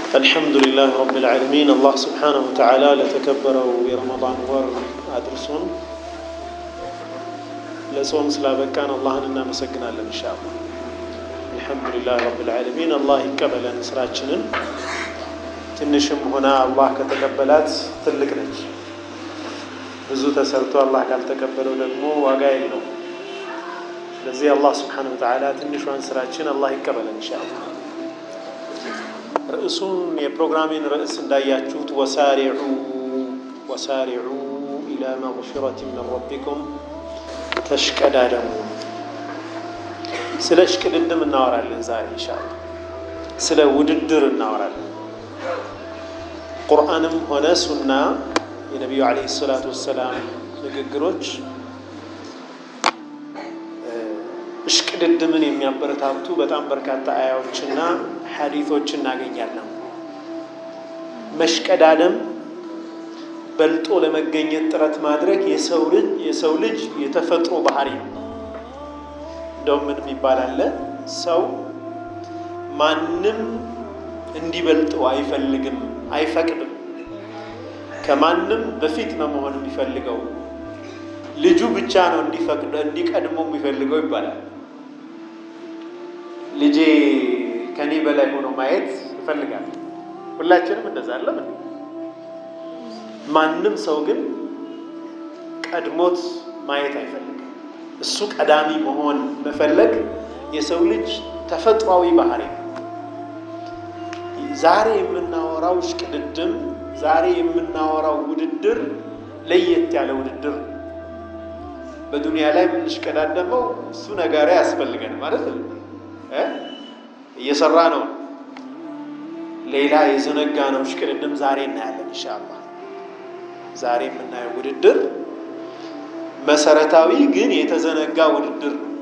الحمد لله رب العالمين الله سبحانه وتعالى ለተከበረው የረመዳን ወር አድርሶን ለጾም ስላበቃን አላህን እናመሰግናለን። ኢንሻአላህ አልሐምዱሊላህ ረብል ዓለሚን። አላህ ይቀበለን ስራችንን። ትንሽም ሆነ አላህ ከተቀበላት ትልቅ ነች። ብዙ ተሰርቶ አላህ ካልተቀበለው ደግሞ ዋጋ የለው። ስለዚህ አላህ ስብሓነሁ ወተዓላ ትንሿን ስራችን አላህ ይቀበለን ኢንሻአላህ። ርዕሱን የፕሮግራሜን ርዕስ እንዳያችሁት ወሳሪዑ ወሳሪዑ ኢላ መግፊረት ምን ረቢኩም ተሽቀዳደሙ። ስለ እሽቅድድም እናወራለን ዛሬ ኢንሻአላህ። ስለ ውድድር እናወራለን። ቁርአንም ሆነ ሱና የነቢዩ ዓለይሂ ሰላቱ ወሰላም ንግግሮች እሽቅድድምን የሚያበረታቱ በጣም በርካታ አያዎችና ሐዲቶች እናገኛለን። መሽቀዳደም በልጦ ለመገኘት ጥረት ማድረግ የሰው ልጅ የሰው ልጅ የተፈጥሮ ባህሪ ነው። እንደውም ምን የሚባል አለ? ሰው ማንም እንዲበልጠው አይፈልግም፣ አይፈቅድም። ከማንም በፊት ነው መሆን የሚፈልገው ልጁ ብቻ ነው እንዲፈቅድ እንዲቀድመው የሚፈልገው ይባላል። ልጄ ከኔ በላይ ሆኖ ማየት ይፈልጋል። ሁላችንም እንደዛ አለም። ማንም ሰው ግን ቀድሞት ማየት አይፈልግም። እሱ ቀዳሚ መሆን መፈለግ የሰው ልጅ ተፈጥሯዊ ባህሪ ነው። ዛሬ የምናወራው እሽቅድድም፣ ዛሬ የምናወራው ውድድር ለየት ያለ ውድድር ነው። በዱንያ ላይ የምንሽቀዳደመው እሱ ነገር ያስፈልገን ማለት ነው። እየሰራ ነው። ሌላ የዘነጋ ነው እሽቅድድም ዛሬ እናያለን ኢንሻአላህ። ዛሬ የምናየው ውድድር መሰረታዊ ግን የተዘነጋ ውድድር ነው።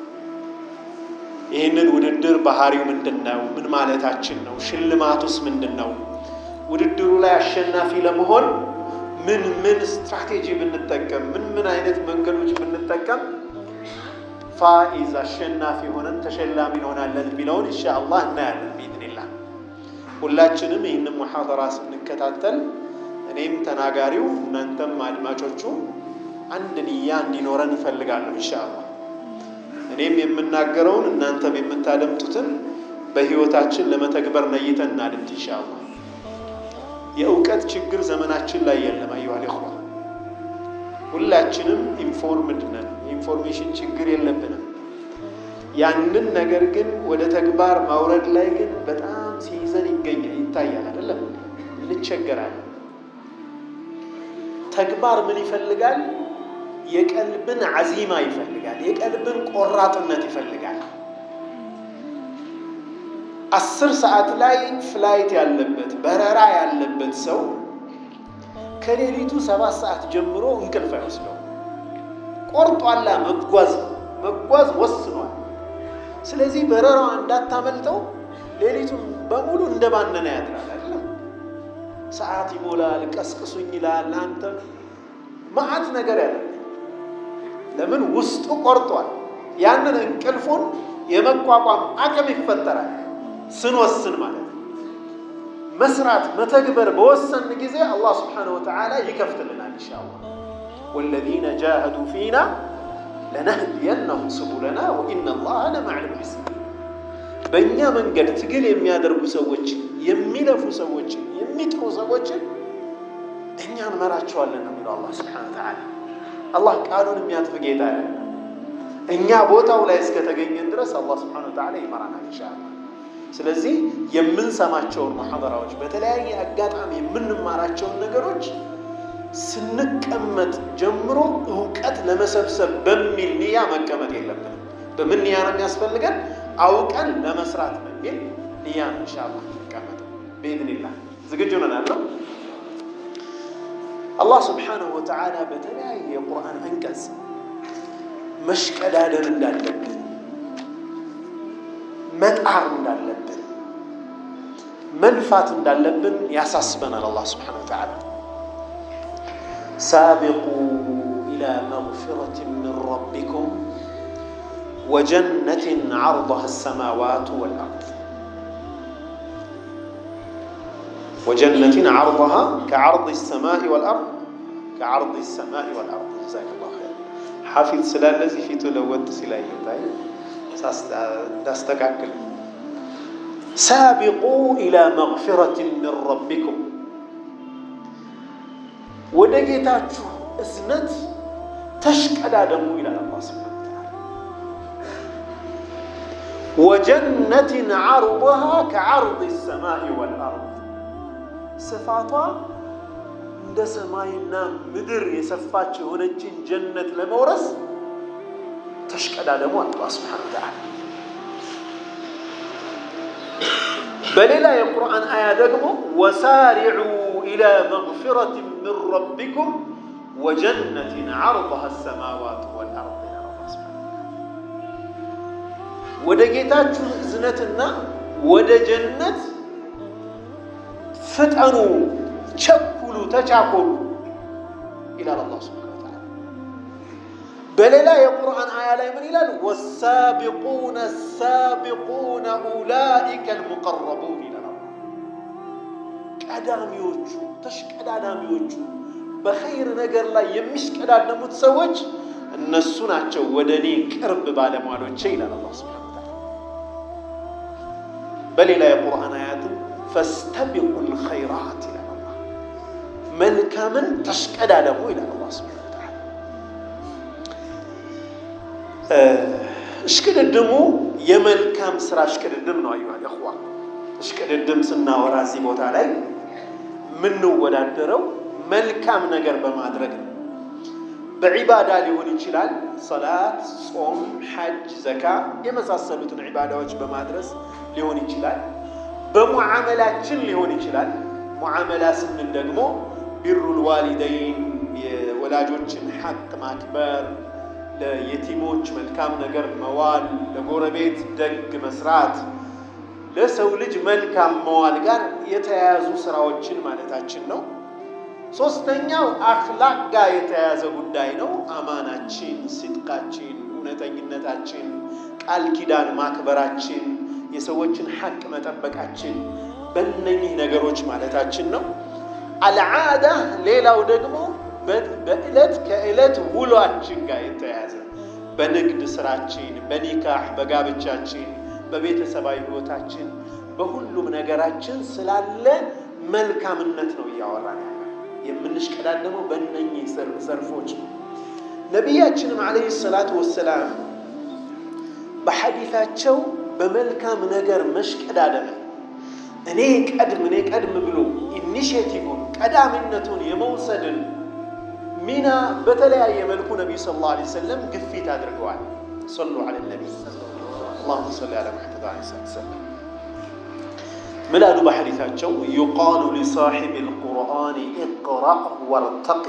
ይህንን ውድድር ባህሪው ምንድን ነው? ምን ማለታችን ነው? ሽልማቱስ ምንድን ነው? ውድድሩ ላይ አሸናፊ ለመሆን ምን ምን ስትራቴጂ ብንጠቀም ምን ምን አይነት መንገዶች ብንጠቀም ፋኢዝ አሸናፊ ሆነን ተሸላሚ እንሆናለን የሚለውን ኢንሻአላህ እናያለን ቢኢዝኒላህ። ሁላችንም ይህንን ሙሐደራ ስንከታተል እኔም ተናጋሪው እናንተም አድማጮቹ አንድ ንያ እንዲኖረን እፈልጋለሁ ኢንሻአላህ። እኔም የምናገረውን እናንተም የምታደምጡትን በህይወታችን ለመተግበር ነይተን እናድምጥ ኢንሻአላህ። የእውቀት ችግር ዘመናችን ላይ የለም። አዩሃል ኢኽዋ ሁላችንም ኢንፎርምድ ነን። የኢንፎርሜሽን ችግር የለብንም። ያንን ነገር ግን ወደ ተግባር ማውረድ ላይ ግን በጣም ሲይዘን ይገኛል ይታያል። አይደለም እንቸገራለን። ተግባር ምን ይፈልጋል? የቀልብን አዚማ ይፈልጋል። የቀልብን ቆራጥነት ይፈልጋል። አስር ሰዓት ላይ ፍላይት ያለበት በረራ ያለበት ሰው ከሌሊቱ ሰባት ሰዓት ጀምሮ እንቅልፍ አይወስደው። ቆርጧላ መጓዝ መጓዝ ወስኗል። ስለዚህ በረራዋ እንዳታመልጠው ሌሊቱን በሙሉ እንደባነነ ያድራል። አይደለም ሰዓት ይሞላል፣ ቀስቅሱኝ ይላል። አንተ መዓት ነገር ያለ ለምን ውስጡ ቆርጧል። ያንን እንቅልፉን የመቋቋም አቅም ይፈጠራል ስንወስን ማለት ነው። መስራት መተግበር በወሰን ጊዜ አላህ ስብሓነሁ ወተዓላ ይከፍትልናል ኢንሻአላህ። ወለዚነ ጃሀዱ ፊና ለነህዲየነሁም ሱቡለና ወኢነ ላሀ ለመዐል ሙሕሲኒን። በእኛ መንገድ ትግል የሚያደርጉ ሰዎችን፣ የሚለፉ ሰዎችን፣ የሚጥሩ ሰዎችን እኛ እንመራቸዋለን ነው የሚለው አላህ ስብሓነሁ ወተዓላ። አላህ ቃሉን የሚያጥፍ ጌታ ያለ እኛ ቦታው ላይ እስከተገኘን ድረስ አላህ ስብሓነሁ ወተዓላ ይመራናል ኢንሻአላህ። ስለዚህ የምንሰማቸውን ሙሐደራዎች በተለያየ አጋጣሚ የምንማራቸውን ነገሮች ስንቀመጥ ጀምሮ እውቀት ለመሰብሰብ በሚል ንያ መቀመጥ የለብንም። በምን ንያ ነው የሚያስፈልገን? አውቀን ለመስራት በሚል ንያ ነው ኢንሻአላህ እንቀመጥ ብኢዝኒላህ። ዝግጁ ነን አለው። አላህ ስብሓነሁ ወተዓላ በተለያየ የቁርአን አንቀጽ መሽቀዳደም እንዳለብን መጣር እንዳለብን መልፋት እንዳለብን ያሳስበናል። አላህ ስብሓነሁ ወተዓላ ሳቢቁ ኢላ መግፊረት ምን ረቢኩም ወጀነትን ዐርضሃ አሰማዋቱ ወልአርድ ወጀነትን ዓርضሃ ከዓርض ሰማኢ ወልአርድ ከዓርض ሰማኢ ወልአርድ ጀዛከላሁ ኸይር። ሐፊዝ ስላለ እዚህ ፊቱ ለወጥ ሲላየታይ እንዳስተካክል ሳቢቁ ኢላ መግፊረት ምን ረቢኩም ወደ ጌታችሁ እዝነት ተሽቀዳደሙ ይላል አላህ ሱብሓነሁ ወተዓላ። ወጀነትን ዓርضሃ ከዓርض ሰማኢ ወልአርድ ስፋቷ እንደ ሰማይና ምድር የሰፋች የሆነችን ጀነት ለመውረስ ተሽቀዳደሙ አላህ ሱብሓነሁ ወተዓላ። በሌላ የቁርአን አያ ደግሞ ወሳሪዑ ኢላ መግፊረት ምን ረቢኩም ወጀነትን ዓርضሃ ሰማዋት ወልአርድ ይላል አላህ ሱብሓነሁ ወደ ጌታችሁ እዝነትና ወደ ጀነት ፍጠኑ፣ ቸኩሉ፣ ተቻኮሉ ይላል አላህ ሱብሓነሁ ወተዓላ። በሌላ የቁርአን አያ ላይ ምን ይላል? ወሳቢቁነ ሳቢቁነ ኡላኢከ አልሙቀረቡን ይላል። ቀዳሚዎቹ ተሽቀዳዳሚዎቹ በኸይር ነገር ላይ የሚሽቀዳደሙት ሰዎች እነሱ ናቸው ወደ እኔ ቅርብ ባለሟሎቼ ይላል አላህ ሱብሓነሁ ወተዓላ። በሌላ የቁርአን አያትም ፈስተቢቁል ኸይራት ይላል አላህ። መልካምን ተሽቀዳደሙ ይላል አላህ ሱብሓነሁ ወተዓላ። እሽቅድድሙ የመልካም ስራ እሽቅድድም ነው። አዩሃል እኽዋ እሽቅድድም ስናወራ እዚህ ቦታ ላይ የምንወዳደረው መልካም ነገር በማድረግ ነው። በዒባዳ ሊሆን ይችላል። ሰላት፣ ጾም፣ ሐጅ፣ ዘካ የመሳሰሉትን ዒባዳዎች በማድረስ ሊሆን ይችላል። በሙዓመላችን ሊሆን ይችላል። ሙዓመላ ስንል ደግሞ ቢሩል ዋሊደይን የወላጆችን ሐቅ ማክበር፣ ለየቲሞች መልካም ነገር መዋል፣ ለጎረቤት ደግ መስራት፣ ለሰው ልጅ መልካም መዋል ጋር የተያያዙ ስራዎችን ማለታችን ነው። ሶስተኛው አኽላቅ ጋር የተያያዘ ጉዳይ ነው። አማናችን፣ ሲድቃችን፣ እውነተኝነታችን፣ ቃል ኪዳን ማክበራችን፣ የሰዎችን ሐቅ መጠበቃችን በእነኚህ ነገሮች ማለታችን ነው። አልዓዳ ሌላው ደግሞ በዕለት ከዕለት ውሏችን ጋር የተያያዘ በንግድ ስራችን፣ በኒካህ በጋብቻችን፣ በቤተሰባዊ ህይወታችን፣ በሁሉም ነገራችን ስላለ መልካምነት ነው እያወራን ያለ የምንሽቀዳደመው በእነኚህ ዘርፎች ነው። ነቢያችንም ዓለይሂ ሰላቱ ወሰላም በሐዲታቸው በመልካም ነገር መሽቀዳደምን እኔ ቀድም እኔ ቀድም ብሎ ኢኒሽቲቭን ቀዳሚነቱን የመውሰድን ሚና በተለያየ መልኩ ነቢዩ ሰለላሁ ዐለይሂ ወሰለም ግፊት አድርገዋል። ሰሉ ዐለ ነቢይ አላሁመ ሰሊ ዐላ ሙሐመድ ዐለይሂ ሰላም ምን አሉ በሐዲታቸው ዩቃሉ ሊሳሒብ ልቁርአን ኢቅራእ ወርተቂ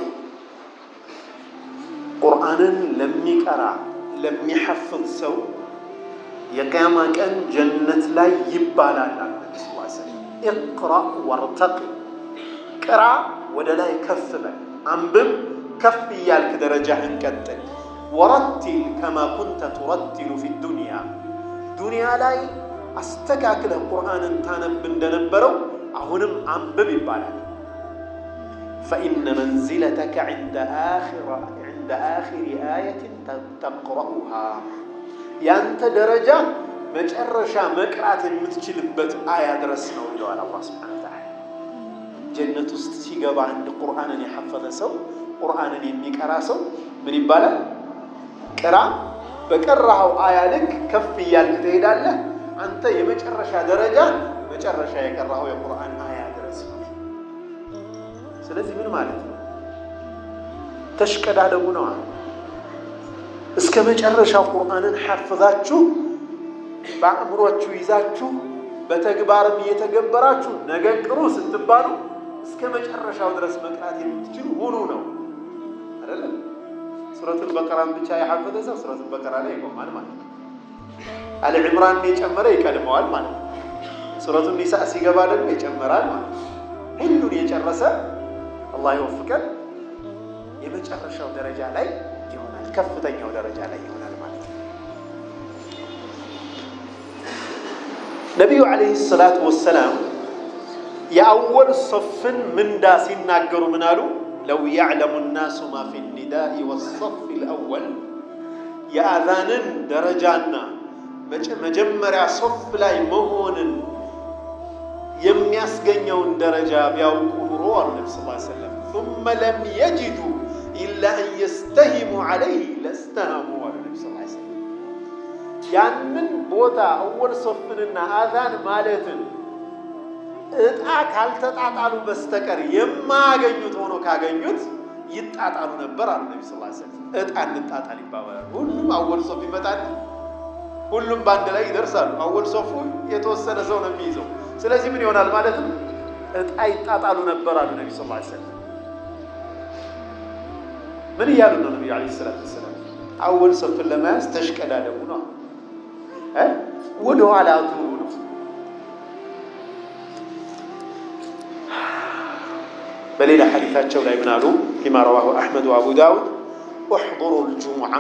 ቁርአንን ለሚቀራ ለሚሐፍዝ ሰው የቅያማ ቀን ጀነት ላይ ይባላል አሉ ነቢ ስ ኢቅራእ ወርተቂ ቅራ ወደ ላይ ከፍ በል አንብብ ከፍ እያልክ ደረጃህን ቀጥል ወረቲል ከማ ኩንተ ቱረቲሉ ፊ ዱንያ ዱንያ ላይ አስተካክለህ ቁርአንን ታነብ እንደነበረው አሁንም አንብብ ይባላል። ፈኢነ መንዚለተከ ዐንደ አኺሪ አየትን ተቅረኡሃ ያንተ ደረጃ መጨረሻ መቅራት የምትችልበት አያ ድረስ ነው ይለዋል አላህ ሱብሓነሁ ወተዓላ። ጀነት ውስጥ ሲገባ አንድ ቁርአንን የሐፈዘ ሰው ቁርአንን የሚቀራ ሰው ምን ይባላል? ቅራ፣ በቀራኸው አያ ልክ ከፍ እያልክ ትሄዳለህ። አንተ የመጨረሻ ደረጃ መጨረሻ የቀራኸው የቁርአን አያ ድረስ ነው። ስለዚህ ምን ማለት ነው? ተሽቀዳደሙ ነው። እስከ መጨረሻው ቁርአንን ሐፍዛችሁ በአእምሯችሁ ይዛችሁ በተግባርም እየተገበራችሁ ነገ ቅሩ ስትባሉ እስከ መጨረሻው ድረስ መቅራት የምትችሉ ሁኑ ነው አይደለም። ሱረቱል በቀራን ብቻ የሐፈዘ ሰው ሱረቱል በቀራ ላይ ይቆማል ማለት ነው። አለ ዕምራን የጨመረ ይቀድመዋል ማለት ነው። ሱረቱን ኒሳ ሲገባ ደግሞ ይጨመራል ማለት ነው። ሁሉን የጨረሰ አላህ ይወፍቀን የመጨረሻው ደረጃ ላይ ይሆናል፣ ከፍተኛው ደረጃ ላይ ይሆናል ማለት ነው። ነቢዩ ዓለይሂ ሰላቱ ወሰላም የአወል ሶፍን ምንዳ ሲናገሩ ምን አሉ? ለው ያዕለሙ ናሱ ማ ፊ ኒዳኢ ወሶፍ ልአወል የአዛንን ደረጃና መጀመሪያ ሶፍ ላይ መሆንን የሚያስገኘውን ደረጃ ቢያውቁ ኑሮ አሉ ነቢ ስ ሰለም ثመ ለም የጅዱ ኢላ አን የስተሂሙ ዐለይህ ለስተሃሙ አሉ ነቢ ስ ሰለም ያንን ቦታ አወል ሶፍንና አዛን ማለትን እጣ ካልተጣጣሉ በስተቀር የማያገኙት ሆኖ ካገኙት ይጣጣሉ ነበር አሉ ነቢ ስ ሰለም እጣ እንጣጣል ይባባላል ሁሉም አወል ሶፍ ይመጣል ሁሉም በአንድ ላይ ይደርሳሉ አወል ሶፉ የተወሰነ ሰው ነው የሚይዘው ስለዚህ ምን ይሆናል ማለት ነው እጣ ይጣጣሉ ነበር አሉ ነቢ ስ ሰለም ምን እያሉ ነው ነቢዩ ዓለይሂ ሰላቱ ወሰላም አወል ሶፍን ለመያዝ ተሽቀዳደሙ ነው ወደ ኋላ ዙሩ ነው በሌላ ሐዲታቸው ላይ ምን አሉ ፊማ ረዋሁ አሕመድ ወአቡ ዳውድ እሕضሩ ልጅሙዓ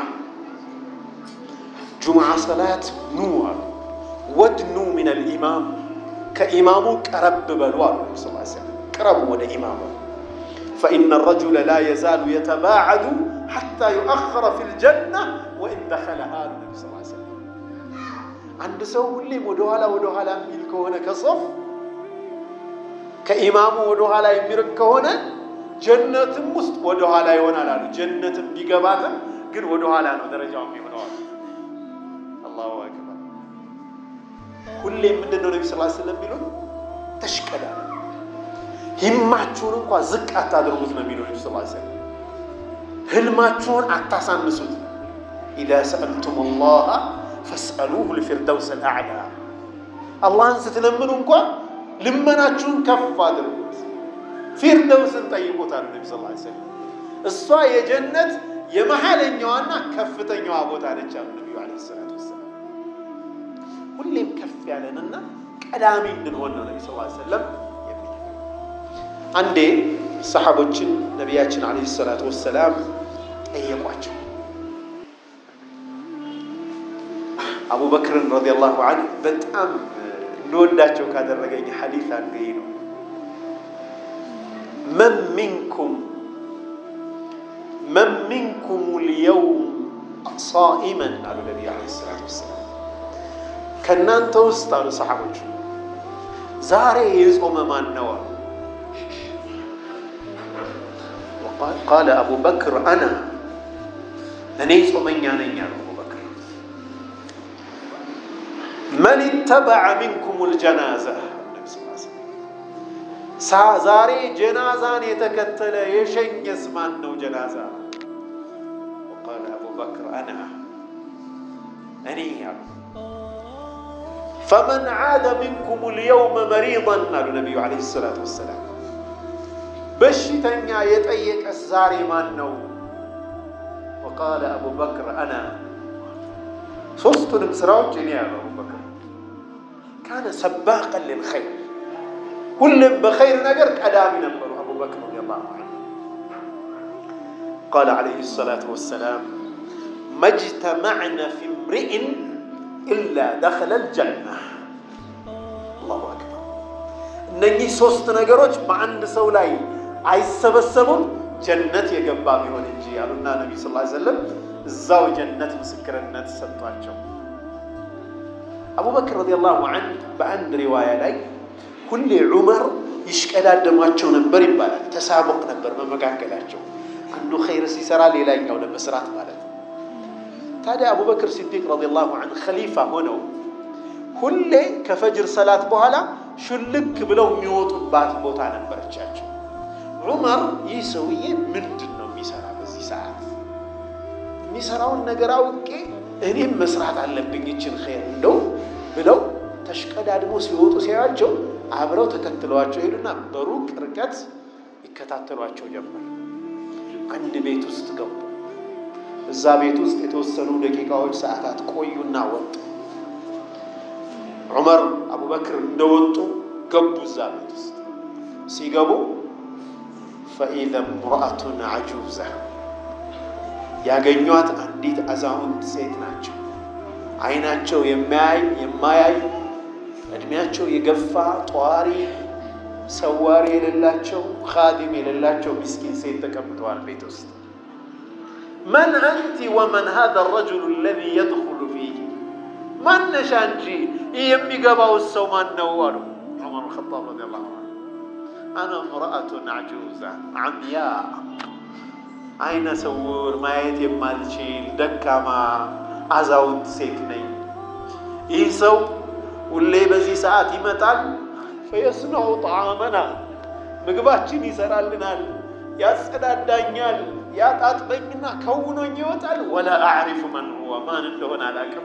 ጁምዓ ሰላት ኑ አሉ ወድኑ ምን ልኢማም ከኢማሙ ቀረብ በሉ አሉ ነቢ ስ ሰለም ቅረቡ ወደ ኢማሙ ፈኢነ ረጁለ ላ የዛሉ የተባዓዱ ሐታ ዩአኸረ ፊ ልጀና ወኢን ደኸለሃ አሉ ነቢ ስ ሰለም አንድ ሰው ሁሌም ወደኋላ ወደኋላ የሚል ከሆነ ከሶፍ ከኢማሙ ወደኋላ የሚርቅ ከሆነ ጀነትም ውስጥ ወደኋላ ይሆናል አሉ። ጀነትም ቢገባትም ግን ወደኋላ ነው ደረጃው የሚሆነው አሉ። አላሁ አክበር። ሁሌም ምንድን ነው ነቢ ስ ስለም የሚሉት ተሽቀዳ ሂማችሁን እንኳ ዝቅ አታድርጉት ነው የሚለው ነቢ ስ ስለም። ህልማችሁን አታሳንሱት። ኢዛ ሰአልቱም ላሃ ፈስአሉሁ ልፊርደውስ ልአዕላ አላህን ስትለምኑ እንኳ ልመናችሁን ከፍ አድርጉት። ፊርደውስን ጠይቁታል ነቢ ስ ሰለም። እሷ የጀነት የመሀለኛዋና ከፍተኛዋ ቦታ ነች አሉ ነቢዩ ዓለይሂ ሰላቱ ወሰላም። ሁሌም ከፍ ያለንና ቀዳሚ እንድንሆን ነው ነቢ ስ ሰለም የሚል አንዴ ሰሓቦችን ነቢያችን ዓለይሂ ሰላቱ ወሰላም ጠየቋቸው። አቡበክርን ረዲየላሁ ዐንሁ በጣም እንወዳቸው ካደረገኝ ሐዲስ አንዱ ይህ ነው። መን ሚንኩም መን ሚንኩም ልየውም ሳኢመን አሉ ነቢዩ ዓለይሂ ሰላቱ ወሰላም። ከእናንተ ውስጥ አሉ ሰሓቦቹ ዛሬ የጾመ ማን ነው አሉ። ቃለ አቡበክር አና እኔ ጾመኛ ነኝ አሉ አቡበክር መን ተበዐ ሚንኩም ልጀናዛ ዛሬ ጀናዛን የተከተለ የሸኘስ ማን ነው? ጀናዛ ቃለ አቡበክር አና እኔ አሉ። ፈመን ዓደ ሚንኩም ልየውመ መሪضን አሉ ነቢዩ ዓለይሂ ሰላቱ ወሰላም። በሽተኛ የጠየቀስ ዛሬ ማን ነው? ወቃለ አቡበክር አና ሶስቱንም ስራዎች እኔ ያሉ አቡበክር ካነ ሰባቀን ልልኸይር ሁሌም በኸይር ነገር ቀዳሚ ነበሩ አቡበክር ረዲየላሁ ዐንሁ። ቃለ ዐለይሂ ሰላቱ ወሰላም መጅተመዕነ ፊ እምሪእን ኢላ ደኸለ ልጀና። አላሁ አክበር። እነኚህ ሶስት ነገሮች በአንድ ሰው ላይ አይሰበሰቡም ጀነት የገባ ቢሆን እንጂ ያሉና ነቢ ስ ሰለም እዛው ጀነት ምስክርነት ሰጥቷቸው አቡበክር ረዲየላሁ ዐንሁ በአንድ ሪዋያ ላይ ሁሌ ዑመር ይሽቀዳደሟቸው ነበር ይባላል። ተሳቦቅ ነበር በመካከላቸው አንዱ ኸይር ሲሰራ ሌላኛው ለመስራት ማለት ነው። ታዲያ አቡበክር ሲዲቅ ረዲየላሁ ዐንሁ ኸሊፋ ሆነው ሁሌ ከፈጅር ሰላት በኋላ ሹልክ ብለው የሚወጡባት ቦታ ነበረቻቸው። ዑመር ይህ ሰውዬ ምንድን ነው የሚሰራ በዚህ ሰዓት የሚሰራውን ነገር አውቄ እኔም መስራት አለብኝ ይችን ኸይር እንደው ብለው ተሽቀዳድሞ ሲወጡ ሲያዩአቸው አብረው ተከትለዋቸው ሄዱና በሩቅ ርቀት ይከታተሏቸው ጀመር። አንድ ቤት ውስጥ ገቡ። እዛ ቤት ውስጥ የተወሰኑ ደቂቃዎች፣ ሰዓታት ቆዩና ወጡ። ዑመር አቡበክር እንደወጡ ገቡ። እዛ ቤት ውስጥ ሲገቡ ፈኢዘ ምርአቱን አጁዛ ያገኟት አንዲት አዛውንት ሴት ናቸው። አይናቸው የማያይ የማያይ እድሜያቸው የገፋ ጧሪ ሰዋሪ የሌላቸው ካዲም የሌላቸው ምስኪን ሴት ተቀምጠዋል ቤት ውስጥ። መን አንቲ ወመን ሀዛ ረጁሉ አለዚ የድኹሉ ፊህ ማነሻ እንጂ ይህ የሚገባው ሰው ማን ነው አሉ ዑመር ኸጣብ ረዲየላሁ ዐንሁ። አነ እምረአቱን አጁዛ አምያ አይነ ስውር ማየት የማልችል ደካማ አዛውንት ሴት ነኝ። ይህ ሰው ሁሌ በዚህ ሰዓት ይመጣል። ፈየስነዑ ጣዓመና ምግባችን ይሰራልናል፣ ያጸዳዳኛል፣ ያጣጥበኝና ከውኖኝ ይወጣል። ወላ አዕሪፉ መን ሁወ ማን እንደሆነ አላውቅም።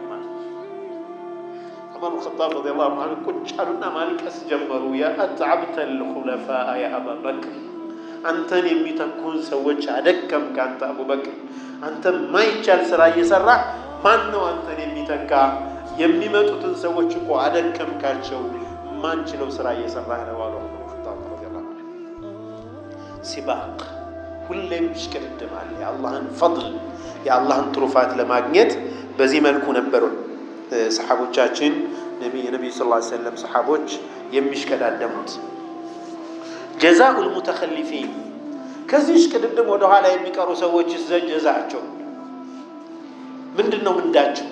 ዑመር ኸጣብ ረዲየላሁ ዐንሁ ቁጭ አሉና ማልቀስ ጀመሩ። የአትዓብተል ኹለፋአ ያ አባበክር አንተን የሚተኩን ሰዎች አደከምክ። አንተ አቡበክር አንተ ማይቻል ስራ እየሰራ ማን ነው አንተን የሚተካ? የሚመጡትን ሰዎች እኮ አደከምካቸው። ማንችለው ስራ እየሰራህ ነው አሉ ዑመር ኸጣብ ረዲየላሁ ዐንሁ። ሲባቅ ሁሌም ይሽቅድድማል። የአላህን ፈድል የአላህን ትሩፋት ለማግኘት በዚህ መልኩ ነበሩ ሰሓቦቻችን የነቢዩ ስ ሰለም ሰሓቦች የሚሽቀዳደሙት። ጀዛኡል ሙተኸሊፊን ከዚህ ሽቅድድም ወደኋላ የሚቀሩ ሰዎች ጀዛቸው ምንድን ነው? ምንዳቸው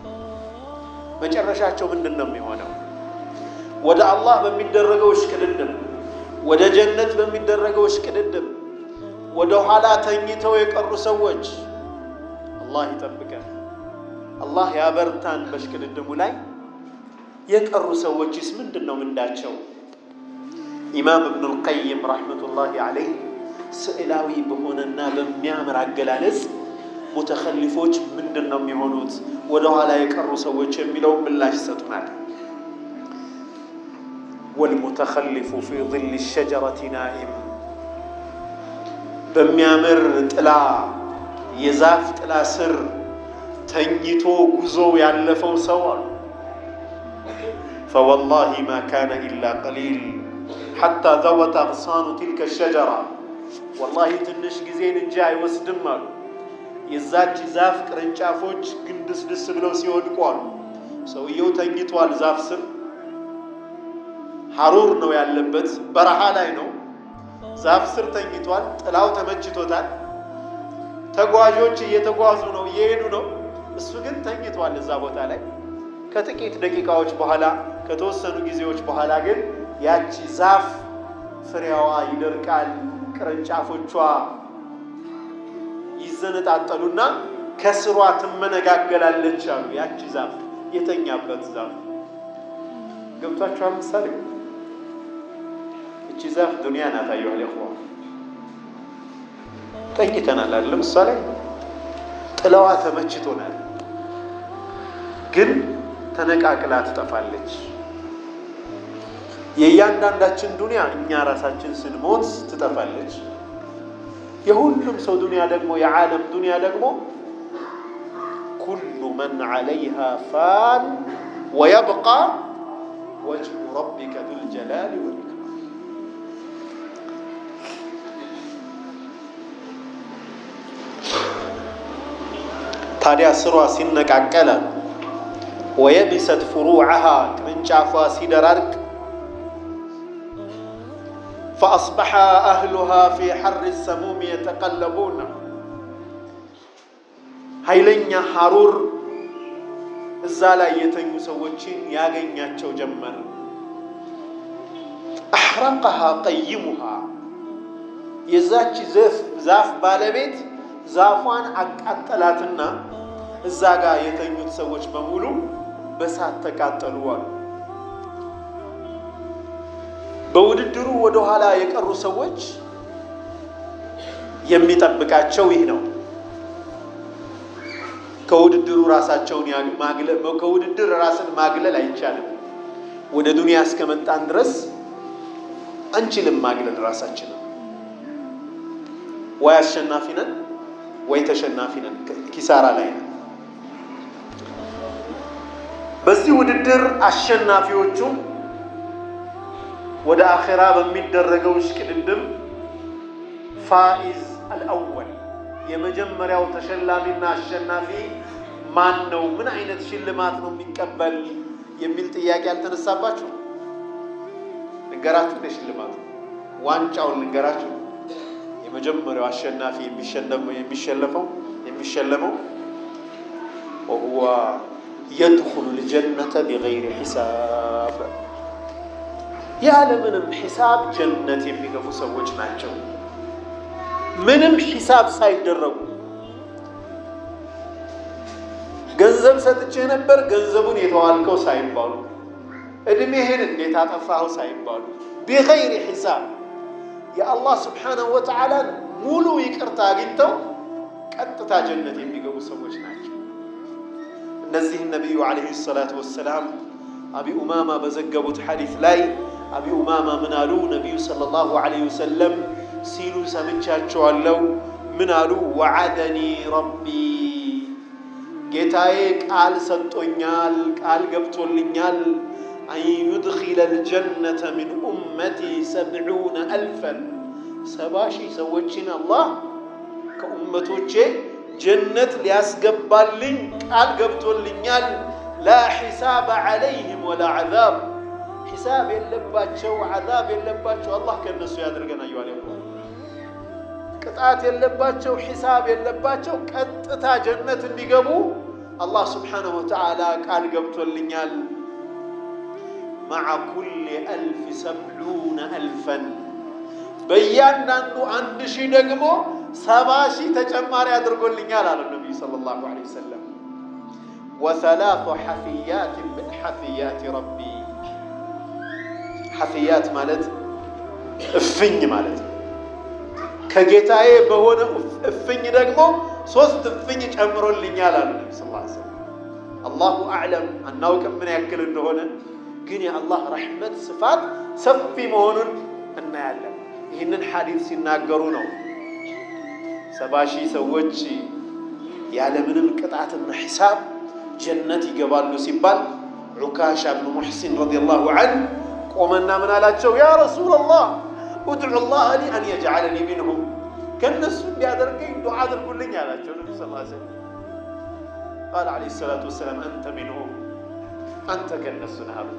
መጨረሻቸው ምንድን ነው የሚሆነው? ወደ አላህ በሚደረገው እሽቅድድም፣ ወደ ጀነት በሚደረገው እሽቅድድም ወደ ኋላ ተኝተው የቀሩ ሰዎች አላህ ይጠብቀን፣ አላህ ያበርታን። በእሽቅድድሙ ላይ የቀሩ ሰዎችስ ምንድን ነው ምንዳቸው? ኢማም እብኑል ቀይም ረሕመቱላሂ ዓለይህ ስዕላዊ በሆነና በሚያምር አገላለጽ ሙተኸሊፎች ምንድን ነው የሚሆኑት ወደ ኋላ የቀሩ ሰዎች የሚለውን ምላሽ ይሰጡናል። ወልሙተኸሊፉ ፊ ظል ሸጀረቲ ናኢም በሚያምር ጥላ የዛፍ ጥላ ስር ተኝቶ ጉዞ ያለፈው ሰው አሉ ፈወላሂ ማ ካነ ኢላ ቀሊል ሐታ ዘወት አግሳኑ ትልከ ሸጀራ ወላሂ ትንሽ ጊዜን እንጂ አይወስድም አሉ የዛች ዛፍ ቅርንጫፎች ግንድስድስ ብለው ሲወድቁ አሉ ሰውየው ተኝቷል ዛፍ ስር ሐሩር ነው ያለበት በረሃ ላይ ነው ዛፍ ስር ተኝቷል ጥላው ተመችቶታል ተጓዦች እየተጓዙ ነው እየሄዱ ነው እሱ ግን ተኝቷል እዛ ቦታ ላይ ከጥቂት ደቂቃዎች በኋላ ከተወሰኑ ጊዜዎች በኋላ ግን ያቺ ዛፍ ፍሬዋ ይደርቃል ቅርንጫፎቿ ይዘነጣጠሉና ከስሯ ትመነጋገላለች አሉ። ያቺ ዛፍ የተኛበት ዛፍ ገብቷችኋል? ምሳሌ እቺ ዛፍ ዱንያ ናት። አየኋል ኹዋ ተኝተናል አለ ምሳሌ ጥለዋ ተመችቶናል፣ ግን ተነቃቅላ ትጠፋለች። የእያንዳንዳችን ዱንያ እኛ ራሳችን ስንሞት ትጠፋለች። የሁሉም ሰው ዱንያ ደግሞ የዓለም ዱንያ ደግሞ ኩሉ መን ዓለይሃ ፋን ወየብቃ ወጅሁ ረቢከ ዙልጀላሊ ወልኢክራም። ታዲያ ስሯ ሲነቃቀለ ወየቢሰት ፍሩዓሃ ቅርንጫፏ ሲደራርቅ ፈአስበሐ አህሉሃ ፊ ሐር ሰሙም የተቀለቡን ኃይለኛ ሐሩር እዛ ላይ የተኙ ሰዎችን ያገኛቸው ጀመር። አሕረቀሃ ቀይሙሃ የዛች ዛፍ ባለቤት ዛፏን አቃጠላትና እዛ ጋር የተኙት ሰዎች በሙሉ በሳት ተቃጠሉ አሉ። በውድድሩ ወደ ኋላ የቀሩ ሰዎች የሚጠብቃቸው ይህ ነው። ከውድድሩ ራሳቸውን ማግለል ከውድድር ራስን ማግለል አይቻልም። ወደ ዱንያ እስከመጣን ድረስ አንችልም ማግለል ራሳችንን። ወይ አሸናፊ ነን ወይ ተሸናፊ ነን፣ ኪሳራ ላይ ነን። በዚህ ውድድር አሸናፊዎቹም ወደ አኼራ በሚደረገው እሽቅድድም ፋኢዝ አልአወል የመጀመሪያው ተሸላሚና አሸናፊ ማን ነው? ምን አይነት ሽልማት ነው የሚቀበል የሚል ጥያቄ አልተነሳባችሁ? ንገራችሁ እንደ ሽልማቱ ዋንጫውን ልንገራችሁ። የመጀመሪያው አሸናፊ የሚሸለፈው የሚሸለመው ወሁዋ የድኹሉ ልጀነተ ቢገይሪ ሒሳብ ያለምንም ሒሳብ ጀነት የሚገቡ ሰዎች ናቸው። ምንም ሒሳብ ሳይደረጉ ገንዘብ ሰጥቼህ ነበር ገንዘቡን የተዋልከው ሳይባሉ እድሜህን እንዴት አጠፋኸው ሳይባሉ ቢገይሪ ሒሳብ የአላህ ስብሓነሁ ወተዓላን ሙሉ ይቅርታ አግኝተው ቀጥታ ጀነት የሚገቡ ሰዎች ናቸው። እነዚህ ነቢዩ ዓለይሂ ሰላቱ ወሰላም አቢ ኡማማ በዘገቡት ሐዲስ ላይ አቢ ኡማማ ምን አሉ? ነቢዩ ሰለላሁ ዓለይሂ ወሰለም ሲሉ ሰምቻቸዋለሁ። ምን አሉ? ወዓደኒ ረቢ ጌታዬ ቃል ሰጥቶኛል፣ ቃል ገብቶልኛል አን ዩድኪለ ልጀነተ ሚን ኡመቲ ሰብዑነ አልፈን ሰባ ሺህ ሰዎችን አላህ ከኡመቶቼ ጀነት ሊያስገባልኝ ቃል ገብቶልኛል። ላ ሒሳብ ዓለይህም ወላ ዓዛብ ሒሳብ የለባቸው ዓዛብ የለባቸው። አላህ ከእነሱ ያድርገን። አየዋል ቅጣት የለባቸው ሒሳብ የለባቸው። ቀጥታ ጀነት እንዲገቡ አላህ ስብሓነሁ ወተዓላ ቃል ገብቶልኛል። መዓ ኩል አልፍ ሰብዑነ አልፈን በእያንዳንዱ አንድ ሺህ ደግሞ ሰባ ሺህ ተጨማሪ አድርጎልኛል አለ ነቢዩ ሰለላሁ ዐለይሂ ወሰለም። ወሰላቱ ሐፊያት ምን ሐፊያት ረቢ ሐፊያት ማለት እፍኝ ማለት ነው። ከጌታዬ በሆነ እፍኝ ደግሞ ሶስት እፍኝ ጨምሮልኛል አሉ ነቢ ስ ሰለም። አላሁ አዕለም አናውቅም ምን ያክል እንደሆነ ግን የአላህ ረሕመት ስፋት ሰፊ መሆኑን እናያለን። ይህንን ሐዲስ ሲናገሩ ነው ሰባ ሺህ ሰዎች ያለምንም ቅጣትና ሒሳብ ጀነት ይገባሉ ሲባል ዑካሻ ብኑ ሙሕሲን ረዲየላሁ ዐንሁ ቆመና ምን አላቸው? ያ ረሱለላህ ኡድዑ ላህ ሊ አን የጅዓለኒ ሚንሁም ከእነሱ እንዲያደርገኝ ዱዓ አድርጉልኝ አላቸው። ነቢ ስ ሰለም ቃል ዓለይሂ ሰላቱ ወሰላም አንተ ሚንሁም አንተ ከእነሱ ነህ አሉት።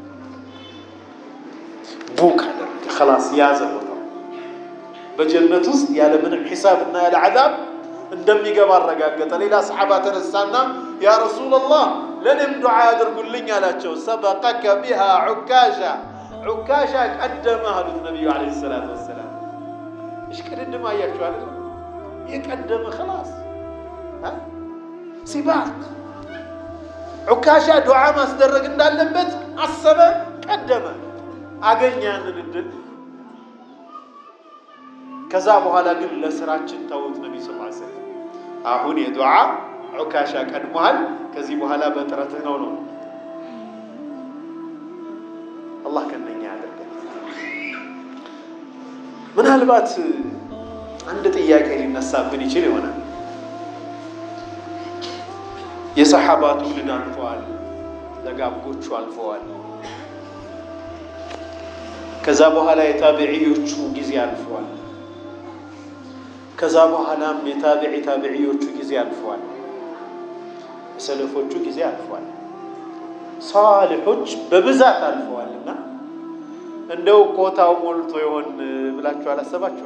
ቡክ አደረገ ኸላስ ያዘ ቦታው በጀነት ውስጥ ያለምንም ሒሳብ እና ያለ ዓዛብ እንደሚገባ አረጋገጠ። ሌላ ሰሓባ ተነሳና ያ ረሱለላህ ለእኔም ዱዓ ያደርጉልኝ አላቸው። ሰበቀከ ቢሃ ዑካሻ ዑካሻ ቀደመ አሉት ነቢዩ ዓለይሂ ሰላቱ ወሰላም። እሽቅድድም አያችሁ አለ የቀደመ ኸላስ ሲባክ ዑካሻ ዱዓ ማስደረግ እንዳለበት አሰበ፣ ቀደመ፣ አገኘ ያንን እድል። ከዛ በኋላ ግን ለስራችን ተውት። ነቢ ስ ሰለም አሁን የዱዓ ዑካሻ ቀድሞሃል፣ ከዚህ በኋላ በጥረትህ ነው ነው። አላህ ከነኛ ያደርገን። ምናልባት አንድ ጥያቄ ሊነሳብን ይችል ይሆናል። የሰሓባ ትውልድ አልፈዋል፣ ደጋጎቹ አልፈዋል። ከዛ በኋላ የታቢዕዮቹ ጊዜ አልፈዋል። ከዛ በኋላም የታቢዒ ታቢዕዮቹ ጊዜ አልፈዋል። የሰለፎቹ ጊዜ አልፈዋል። ሳሊሖች በብዛት አልፈዋልና እንደው ኮታው ሞልቶ ይሆን ብላችሁ አላሰባችሁ?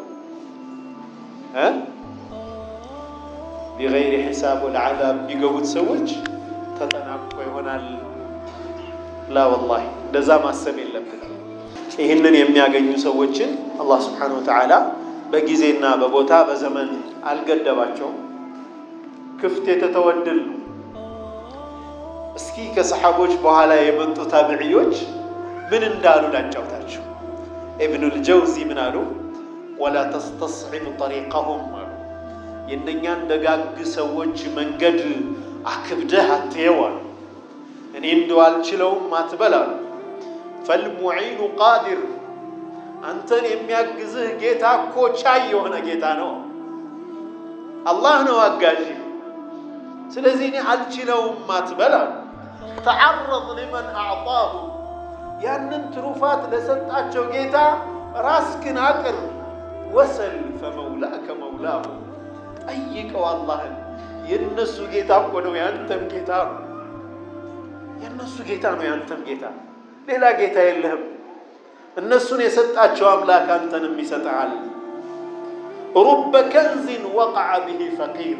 ቢገይሪ ሒሳብ ወለዓዛብ የሚገቡት ሰዎች ተጠናቅቆ ይሆናል? ላ ወላሂ እንደዛ ማሰብ የለብንም። ይህንን የሚያገኙ ሰዎችን አላህ ስብሓነሁ ወተዓላ በጊዜና በቦታ በዘመን አልገደባቸውም። ክፍት የተተወ ዕድል ነው። እስኪ ከሰሓቦች በኋላ የመጡ ታቢዕዮች ምን እንዳሉ ላጫውታቸው። ኢብኑል ጀውዚ ምን አሉ? ወላ ተስተስዒብ ጠሪቀሁም አሉ። የእነኛን ደጋግ ሰዎች መንገድ አክብደህ አትየው አሉ። እኔ እንደው አልችለውም አትበል አሉ። ፈልሙዒኑ ቃዲር አንተን የሚያግዝህ ጌታ እኮ ቻይ የሆነ ጌታ ነው። አላህ ነው አጋዥ። ስለዚህ እኔ አልችለውም አትበል አሉ። ተዓረض ሊመን አዕጣሁ ያንን ትሩፋት ለሰጣቸው ጌታ ራስክን አቅር። ወሰል ፈመውላከ መውላሁ ጠይቀው አላህን። የእነሱ ጌታ እኮ ነው ያንተም ጌታ ነው። የእነሱ ጌታ ነው ያንተም ጌታ፣ ሌላ ጌታ የለህም። እነሱን የሰጣቸው አምላክ አንተንም ይሰጠሃል። ሩበ ከንዚን ወቀዐ ብሂ ፈቂር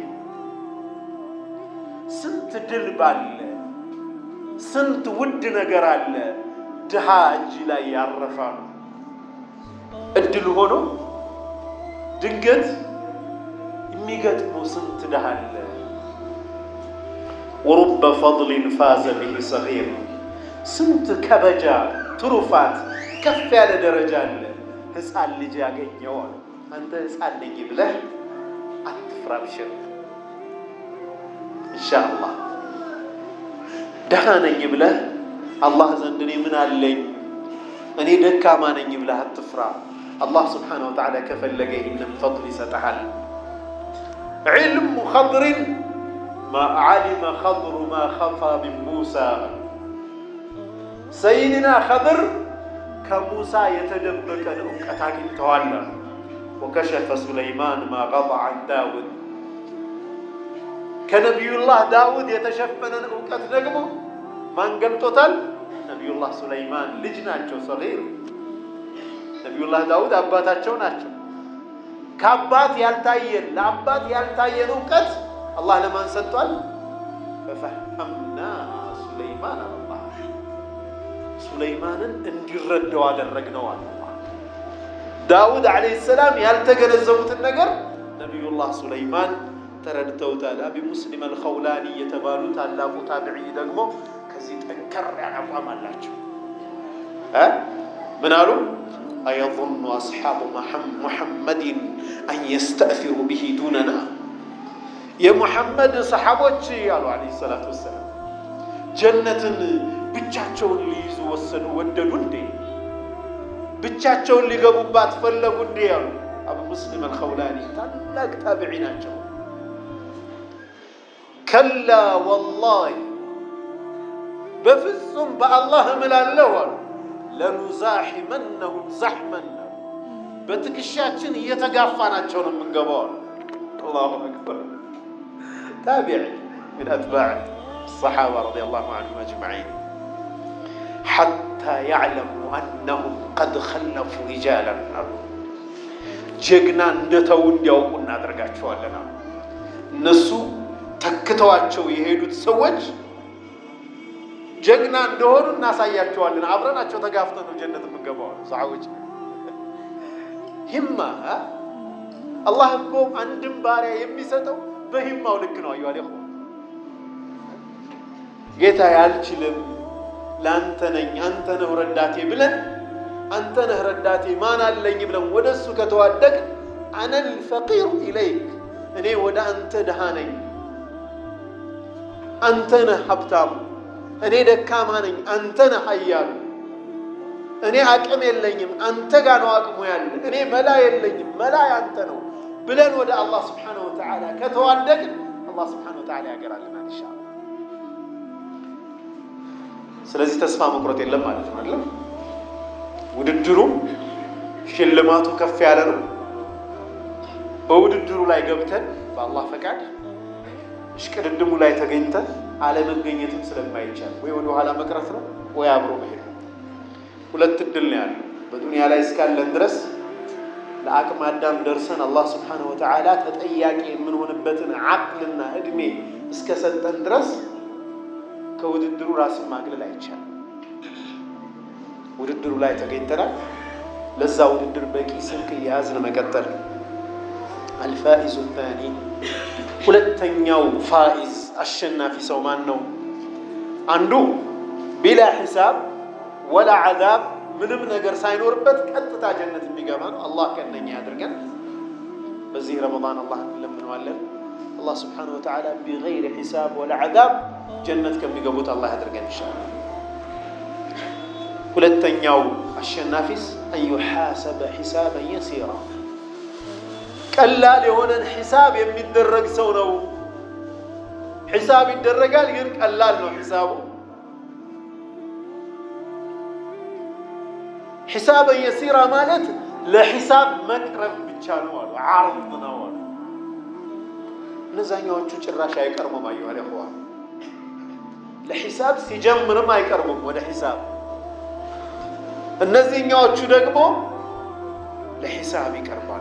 ስንት ድል ባለ ስንት ውድ ነገር አለ ድሃ እጅ ላይ ያረፋሉ። እድል ሆኖ ድንገት የሚገጥመው ስንት ድሃ አለ። ወሩበ ፈድሊን ፋዘ ብሂ ሰጊር ስንት ከበጃ ትሩፋት ከፍ ያለ ደረጃ አለ ሕፃን ልጅ ያገኘዋል። አንተ ሕፃን ነኝ ብለህ አትፍራ፣ ብሽር ኢንሻአላህ ደህና ነኝ ብለህ አላህ ዘንድ እኔ ምን አለኝ እኔ ደካማ ነኝ ብለህ አትፍራ። አላህ ስብሓነሁ ወተዓላ ከፈለገ ይህንን ፈድል ይሰጠሃል። ዒልሙ ኸድርን ማ ዓሊመ ኸድሩ ማ ኸፋ ሚን ሙሳ ሰይድና ኸድር ከሙሳ የተደበቀን እውቀት አግኝተዋል። ወከሸፈ ሱለይማን ማ ገጣ ዐን ዳውድ ከነቢዩላህ ዳውድ የተሸፈነን እውቀት ደግሞ ማን ገልጦታል? ነቢዩላህ ሱለይማን ልጅ ናቸው፣ ሰጊር ነቢዩላህ ዳውድ አባታቸው ናቸው። ከአባት ያልታየን ለአባት ያልታየን እውቀት አላህ ለማን ሰጥቷል? ፈፈሐምና ሱለይማን አላህ ሱለይማንን እንዲረዳው አደረግነው አለ። ዳውድ ዓለይሂ ሰላም ያልተገነዘቡትን ነገር ነቢዩላህ ሱለይማን ተረድተውታል። አቢ ሙስሊም አልኸውላኒ የተባሉ ታላቁ ታቢዒ ደግሞ ከዚህ ጠንከር ያለ አቋም አላቸው። ምን አሉ? አየظኑ አስሓቡ ሙሐመድን አን የስተእፊሩ ብሂ ዱነና የሙሐመድ ሰሓቦች አሉ ዓለይሂ ሰላቱ ወሰላም ጀነትን ብቻቸውን ሊይዙ ወሰኑ ወደዱ እንዴ? ብቻቸውን ሊገቡባት ፈለጉ እንዴ? አሉ አቡ ሙስሊም አልኸውላኒ ታላቅ ታቢዒ ናቸው። ከላ ወላሂ በፍጹም በአላህ እምላለሁ አሉ ለኑዛሒመነሁም ዛሕመን በትከሻችን እየተጋፋናቸው ነው የምንገባው አሉ። አላሁ አክበር ታቢዕ ምን አትባዕ ሰሓባ ረዲየላሁ ዐንሁም አጅመዒን ሐታ ያዕለሙ አነሁም ቀድ ኸለፉ ሪጃለን አሉ። ጀግና እንደተው እንዲያውቁ እናደርጋቸዋለን አሉ። እነሱ ተክተዋቸው የሄዱት ሰዎች ጀግና እንደሆኑ እናሳያቸዋለን። አብረናቸው ተጋፍተን ነው ጀነት የምንገባው ሰሓቦች። ሂማ አላህ እኮ አንድም ባሪያ የሚሰጠው በሂማው ልክ ነው። አዩ አለ ጌታ ያልችልም ለአንተ ነኝ አንተ ነህ ረዳቴ ብለን አንተ ነህ ረዳቴ ማን አለኝ ብለን ወደ እሱ ከተዋደቅ አነል ፈቂሩ ኢለይክ እኔ ወደ አንተ ድሃ ነኝ፣ አንተ ነህ ሀብታሙ፣ እኔ ደካማ ነኝ፣ አንተ ነህ ኃያሉ፣ እኔ አቅም የለኝም፣ አንተ ጋ ነው አቅሙ ያለ፣ እኔ መላ የለኝም፣ መላ ያንተ ነው ብለን ወደ አላህ ስብሓነሁ ወተዓላ ከተዋደቅን አላህ ስብሓነሁ ወተዓላ ያገራልናል ኢንሻአላህ። ስለዚህ ተስፋ መቁረጥ የለም ማለት ነው አይደለም። ውድድሩ ሽልማቱ ከፍ ያለ ነው። በውድድሩ ላይ ገብተን በአላህ ፈቃድ እሽቅድድሙ ላይ ተገኝተን አለመገኘትም ስለማይቻል ወይ ወደ ኋላ መቅረት ነው ወይ አብሮ መሄድ ነው። ሁለት እድል ነው ያለው በዱንያ ላይ እስካለን ድረስ ለአቅመ አዳም ደርሰን አላህ ስብሓነሁ ወተዓላ ተጠያቂ የምንሆንበትን አቅልና እድሜ እስከሰጠን ድረስ ከውድድሩ ራስን ማግለል አይቻልም። ውድድሩ ላይ ተገኝተናል። ለዛ ውድድር በቂ ስንቅ እየያዝን መቀጠል። አልፋኢዙ ታኒ ሁለተኛው ፋኢዝ አሸናፊ ሰው ማን ነው? አንዱ ቢላ ሒሳብ ወላ ዓዛብ ምንም ነገር ሳይኖርበት ቀጥታ ጀነት የሚገባ ነው። አላህ ከእነኛ ያድርገን። በዚህ ረመዳን አላህ እንለምነዋለን። አላህ ስብሓነሁ ወተዓላ ቢገይሪ ሒሳብ ወላ ዓዛብ ጀነት ከሚገቡት አላህ ያድርገን ይሻላል። ሁለተኛው አሸናፊስ አን ዩሓሰበ ሒሳበን የሲራ ቀላል የሆነን ሒሳብ የሚደረግ ሰው ነው። ሒሳብ ይደረጋል፣ ግን ቀላል ነው ሒሳቡ። ሒሳበን የሲራ ማለት ለሒሳብ መቅረብ ብቻ ነው አሉ። ዓርድ ነው አሉ። እነዛኛዎቹ ጭራሽ አይቀርሙም። አየሁ አለ ለሒሳብ ሲጀምርም አይቀርቡም ወደ ሒሳብ እነዚህኛዎቹ ደግሞ ለሒሳብ ይቀርባሉ።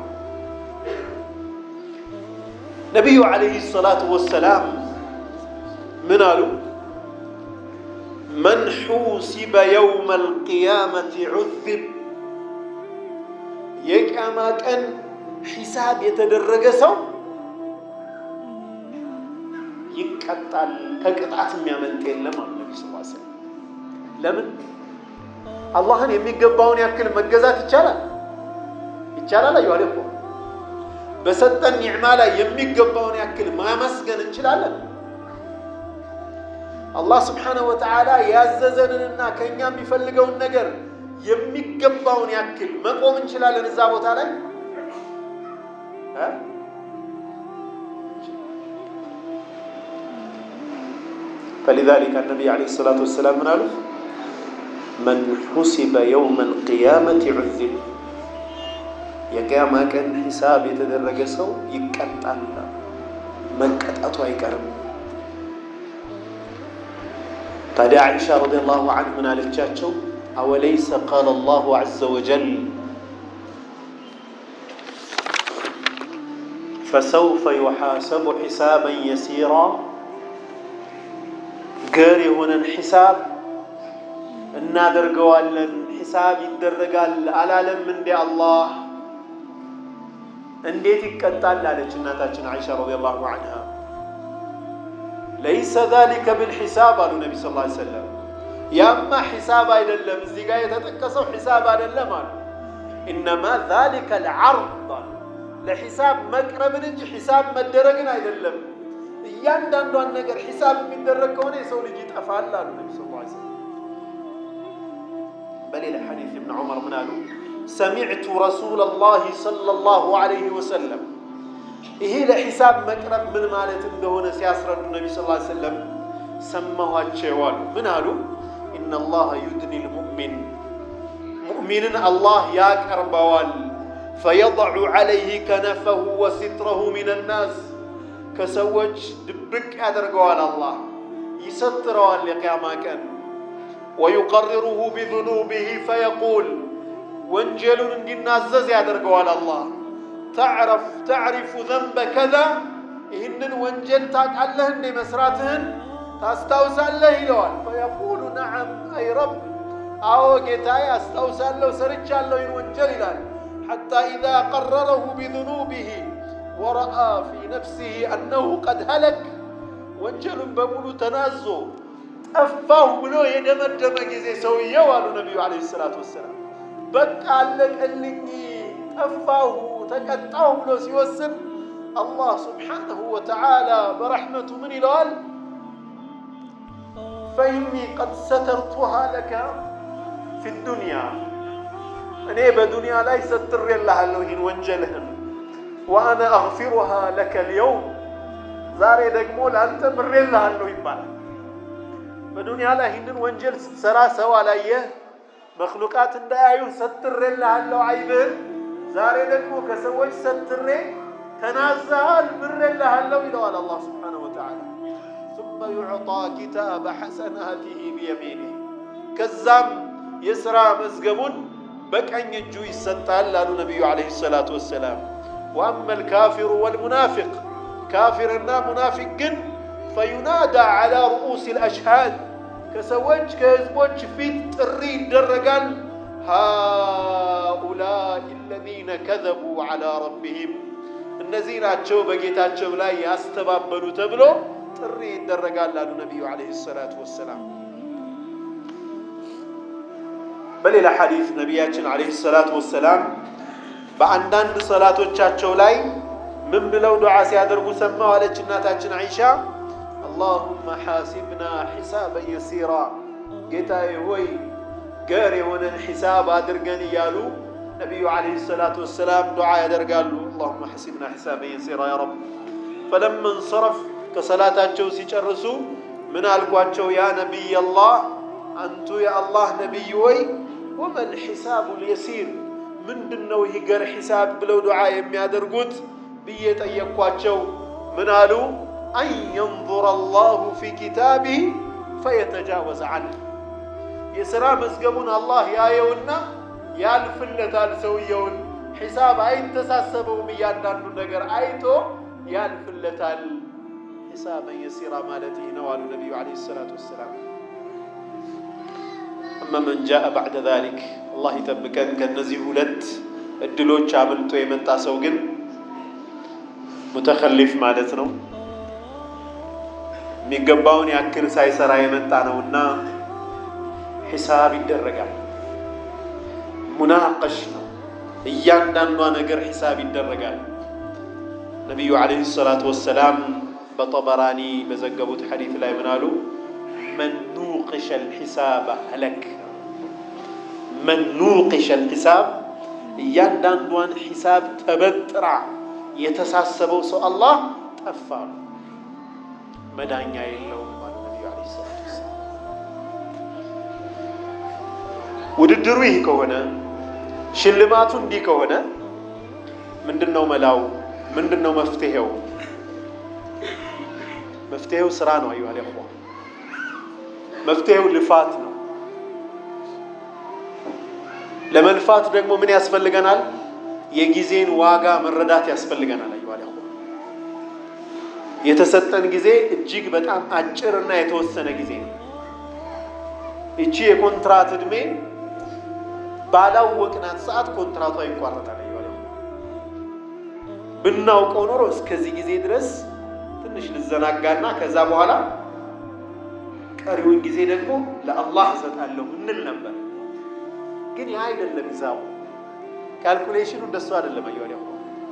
ነቢዩ ዓለይሂ ሰላቱ ወሰላም ምን አሉ? መን ሑሲበ የውመ አልቅያመቲ ዑዚብ የቅያማ ቀን ሒሳብ የተደረገ ሰው ይቀጣል። ከቅጣት የሚያመልጥ የለም አሉ ነቢ ስ ሰለም። ለምን አላህን የሚገባውን ያክል መገዛት ይቻላል ይቻላል። አዩ አለ በሰጠን ኒዕማ ላይ የሚገባውን ያክል ማመስገን እንችላለን። አላህ ስብሓነሁ ወተዓላ ያዘዘንንና ከእኛ የሚፈልገውን ነገር የሚገባውን ያክል መቆም እንችላለን እዛ ቦታ ላይ ፈሊዛሊከ ነቢይ ዓለይሂ ሰላቱ ወሰላም ምን አሉ? መን ሑሲበ የውመ አልቅያመቲ ዑዚብ የቅያማ ቀን ሒሳብ የተደረገ ሰው ይቀጣል፣ መቀጣቱ አይቀርም። ታዲያ ዓኢሻ ረዲየላሁ ዐንሃ ምን አለቻቸው? አወለይሰ ቃለ አላሁ ዐዘ ወጀል ፈሰውፈ ዩሓሰቡ ሒሳበን የሲራ ገር የሆነን ሒሳብ እናደርገዋለን፣ ሒሳብ ይደረጋል አላለም እንዴ አላህ? እንዴት ይቀጣል? አለች እናታችን ዓኢሻ ረዲየላሁ ዐንሃ። ለይሰ ዛሊከ ብልሒሳብ አሉ ነቢ ስ ላ ሰለም። ያማ ሒሳብ አይደለም፣ እዚህ ጋር የተጠቀሰው ሒሳብ አይደለም አሉ። ኢነማ ዛሊከ ልዓርድ አሉ፣ ለሒሳብ መቅረብን እንጂ ሒሳብ መደረግን አይደለም። እያንዳንዷን ነገር ሒሳብ የሚደረግ ከሆነ የሰው ልጅ ይጠፋል አሉ ነቢ ስ ላ ሰለም። በሌላ ሐዲስ እብን ዑመር ምን አሉ? ሰሚዕቱ ረሱለላሂ ሰለላሁ ዐለይሂ ወሰለም ይሄ ለሒሳብ መቅረብ ምን ማለት እንደሆነ ሲያስረዱ ነቢ ስ ሰለም ሰማኋቸው አሉ። ምን አሉ? ኢነላሀ ዩድኒ ልሙእሚን ሙእሚንን አላህ ያቀርበዋል። ፈየضዑ ዐለይህ ከነፈሁ ወሲትረሁ ሚን ናስ ከሰዎች ድብቅ ያደርገዋል። አላህ ይሰትረዋል የቅያማ ቀን ወዩቀርሩሁ ቢዙኑቢህ ፈየቁል ወንጀሉን እንዲናዘዝ ያደርገዋል። አላህ ተዕረፍ ተዕሪፉ ዘንበ ከዛ ይህንን ወንጀል ታውቃለህ እንዴ መስራትህን ታስታውሳለህ ይለዋል። ፈየቁሉ ነዓም አይ ረብ አዎ ጌታዬ አስታውሳለሁ ሰርቻለሁ ይህን ወንጀል ይላል። ሐታ ኢዛ ቀረረሁ ቢዙኑቢህ ወረአ ፊ ነፍሲህ አነሁ ቀድ ሀለክ ወንጀሉን በሙሉ ተናዞ ጠፋሁ ብሎ የደመደመ ጊዜ ሰውየው አሉ ነቢዩ ዓለይሂ ሰላቱ ወሰላም በቃ አለቀልኝ፣ ጠፋሁ፣ ተቀጣሁ ብሎ ሲወስን አላህ ስብሓነሁ ወተዓላ በረሕመቱ ምን ይለዋል? ፈኢኒ ቀድ ሰተርቱሃ ለከ ፊ ዱንያ እኔ በዱንያ ላይ ሰትሬልሃለሁ ይህን ወንጀልህን ወአነ አግፊሩሃ ለከ ልየውም ዛሬ ደግሞ ለአንተ ምሬልሃለሁ ይባላል። በዱንያ ላይ ይህንን ወንጀል ስትሰራ ሰው አላየህ መክሉቃት እንዳያዩ ሰትሬልሃለሁ አይብህን። ዛሬ ደግሞ ከሰዎች ሰትሬ ተናዘሃል ምሬልሃለሁ ይለዋል አላህ ስብሓነሁ ወተዓላ። ሱመ ዩዕጣ ኪታበ ሐሰናቲሂ ቢየሚኒህ ከዛም የሥራ መዝገቡን በቀኝ እጁ ይሰጣል አሉ ነቢዩ ዓለይሂ ሰላቱ ወሰላም። ወአማ ልካፊሩ ወልሙናፊቅ ካፊርና ሙናፊቅ ግን ፈዩናዳ ዓላ ሩኡስ ልአሽሃድ ከሰዎች ከህዝቦች ፊት ጥሪ ይደረጋል። ሃኡላኢ አለዚነ ከዘቡ ዓላ ረቢሂም እነዚህ ናቸው በጌታቸው ላይ ያስተባበሉ ተብሎ ጥሪ ይደረጋል አሉ ነቢዩ ዓለይሂ ሰላቱ ወሰላም። በሌላ ሐዲስ ነቢያችን ዓለይሂ ሰላቱ ወሰላም በአንዳንድ ሰላቶቻቸው ላይ ምን ብለው ዱዓ ሲያደርጉ ሰማሁ አለች እናታችን አይሻ አላሁመ ሓሲብና ሒሳበን የሲራ ጌታዬ ሆይ ገር የሆነን ሒሳብ አድርገን እያሉ ነቢዩ ዓለይሂ ሰላቱ ወሰላም ዱዓ ያደርጋሉ። አላሁመ ሓሲብና ሒሳበን የሲራ ያ ረብ። ፈለማ እንሰረፍ ከሰላታቸው ሲጨርሱ ምን አልኳቸው? ያ ነቢይ አላህ አንቱ የአላህ ነቢይ ወይ ወመል ሒሳቡ ልየሲር ምንድን ነው ይህ ገር ሒሳብ ብለው ዱዓ የሚያደርጉት ብዬ ጠየቅኳቸው። ምን አሉ? አን የንظር አላሁ ፊ ኪታቢህ ፈየተጃወዝ ዐንህ የሥራ መዝገቡን አላህ ያየውና ያልፍለታል። ሰውየውን ሒሳብ አይተሳሰበውም። እያንዳንዱ ነገር አይቶ ያልፍለታል። ሒሳበን የሲራ ማለት ይህ ነው አሉ ነቢዩ ዓለይሂ ሰላቱ ወሰላም። እመ መን ጃአ ባዕደ ዛሊክ አላህ ይጠብቀን። ከእነዚህ ሁለት እድሎች አምልጦ የመጣ ሰው ግን ሙተከሊፍ ማለት ነው። የሚገባውን ያክል ሳይሰራ የመጣ ነውና ሒሳብ ይደረጋል። ሙናቀሽ ነው። እያንዳንዷ ነገር ሒሳብ ይደረጋል። ነቢዩ ዓለይሂ ሰላቱ ወሰላም በጠበራኒ በዘገቡት ሐዲት ላይ ምን አሉ? መን ኑቅሸ ልሒሳብ ሀለክ። መን ኑቅሸ ልሒሳብ እያንዳንዷን ሒሳብ ተበጥራ የተሳሰበው ሰው አላህ ጠፋ፣ መዳኛ የለውም ማለት ነቢዩ ዓለይሂ ሰላቱ ወሰላም። ውድድሩ ይህ ከሆነ ሽልማቱ እንዲህ ከሆነ ምንድን ነው መላው? ምንድን ነው መፍትሄው? መፍትሄው ስራ ነው። አዩ አለ መፍትሄው ልፋት ነው። ለመልፋት ደግሞ ምን ያስፈልገናል? የጊዜን ዋጋ መረዳት ያስፈልገናል። አዩ አለ የተሰጠን ጊዜ እጅግ በጣም አጭር እና የተወሰነ ጊዜ ነው። ይቺ የኮንትራት ዕድሜ ባላወቅናት ሰዓት ኮንትራቷ ይቋረጣል። አዩ አለ ብናውቀው ኖሮ እስከዚህ ጊዜ ድረስ ትንሽ ልዘናጋና ከዛ በኋላ ቀሪውን ጊዜ ደግሞ ለአላህ እሰጣለሁ እንል ነበር። ግን ያ አይደለም ሂሳቡ፣ ካልኩሌሽኑ እንደሱ አይደለም። አየሁ ደግሞ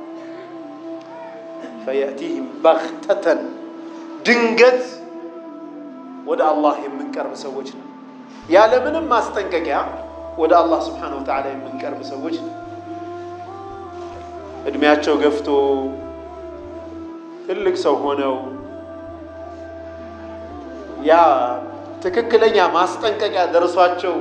ፈየእቲህም በግተተን ድንገት ወደ አላህ የምንቀርብ ሰዎች ነው። ያለምንም ማስጠንቀቂያ ወደ አላህ ስብሓነሁ ወተዓላ የምንቀርብ ሰዎች ነው። እድሜያቸው ገፍቶ ትልቅ ሰው ሆነው ያ ትክክለኛ ማስጠንቀቂያ ደርሷቸው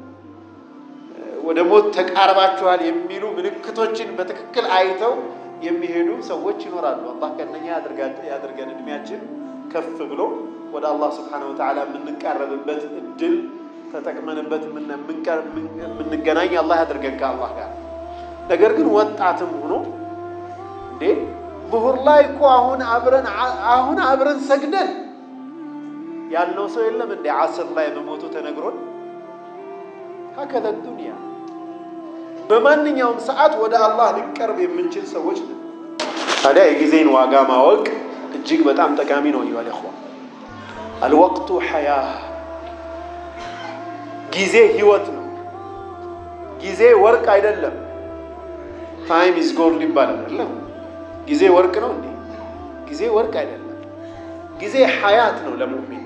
ወደ ሞት ተቃርባችኋል የሚሉ ምልክቶችን በትክክል አይተው የሚሄዱ ሰዎች ይኖራሉ። አላህ ከእነኛ ያድርገን። እድሜያችን ከፍ ብሎ ወደ አላህ ስብሓነሁ ወተዓላ የምንቃረብበት እድል ተጠቅመንበት የምንገናኝ አላህ ያድርገን ከአላህ ጋር። ነገር ግን ወጣትም ሆኖ እንዴ ብሁር ላይ እኮ አሁን አብረን አሁን አብረን ሰግደን ያልነው ሰው የለም እንዴ? ዓስር ላይ በሞቱ ተነግሮን ሀከለ ዱንያ በማንኛውም ሰዓት ወደ አላህ ሊቀርብ የምንችል ሰዎች ነው። ታዲያ የጊዜን ዋጋ ማወቅ እጅግ በጣም ጠቃሚ ነው። ይዋል ኹዋ አልወቅቱ ሐያ ጊዜ ህይወት ነው። ጊዜ ወርቅ አይደለም። ታይም ኢዝ ጎልድ ይባላል አይደለም? ጊዜ ወርቅ ነው እንዴ? ጊዜ ወርቅ አይደለም። ጊዜ ሐያት ነው ለሙእሚን።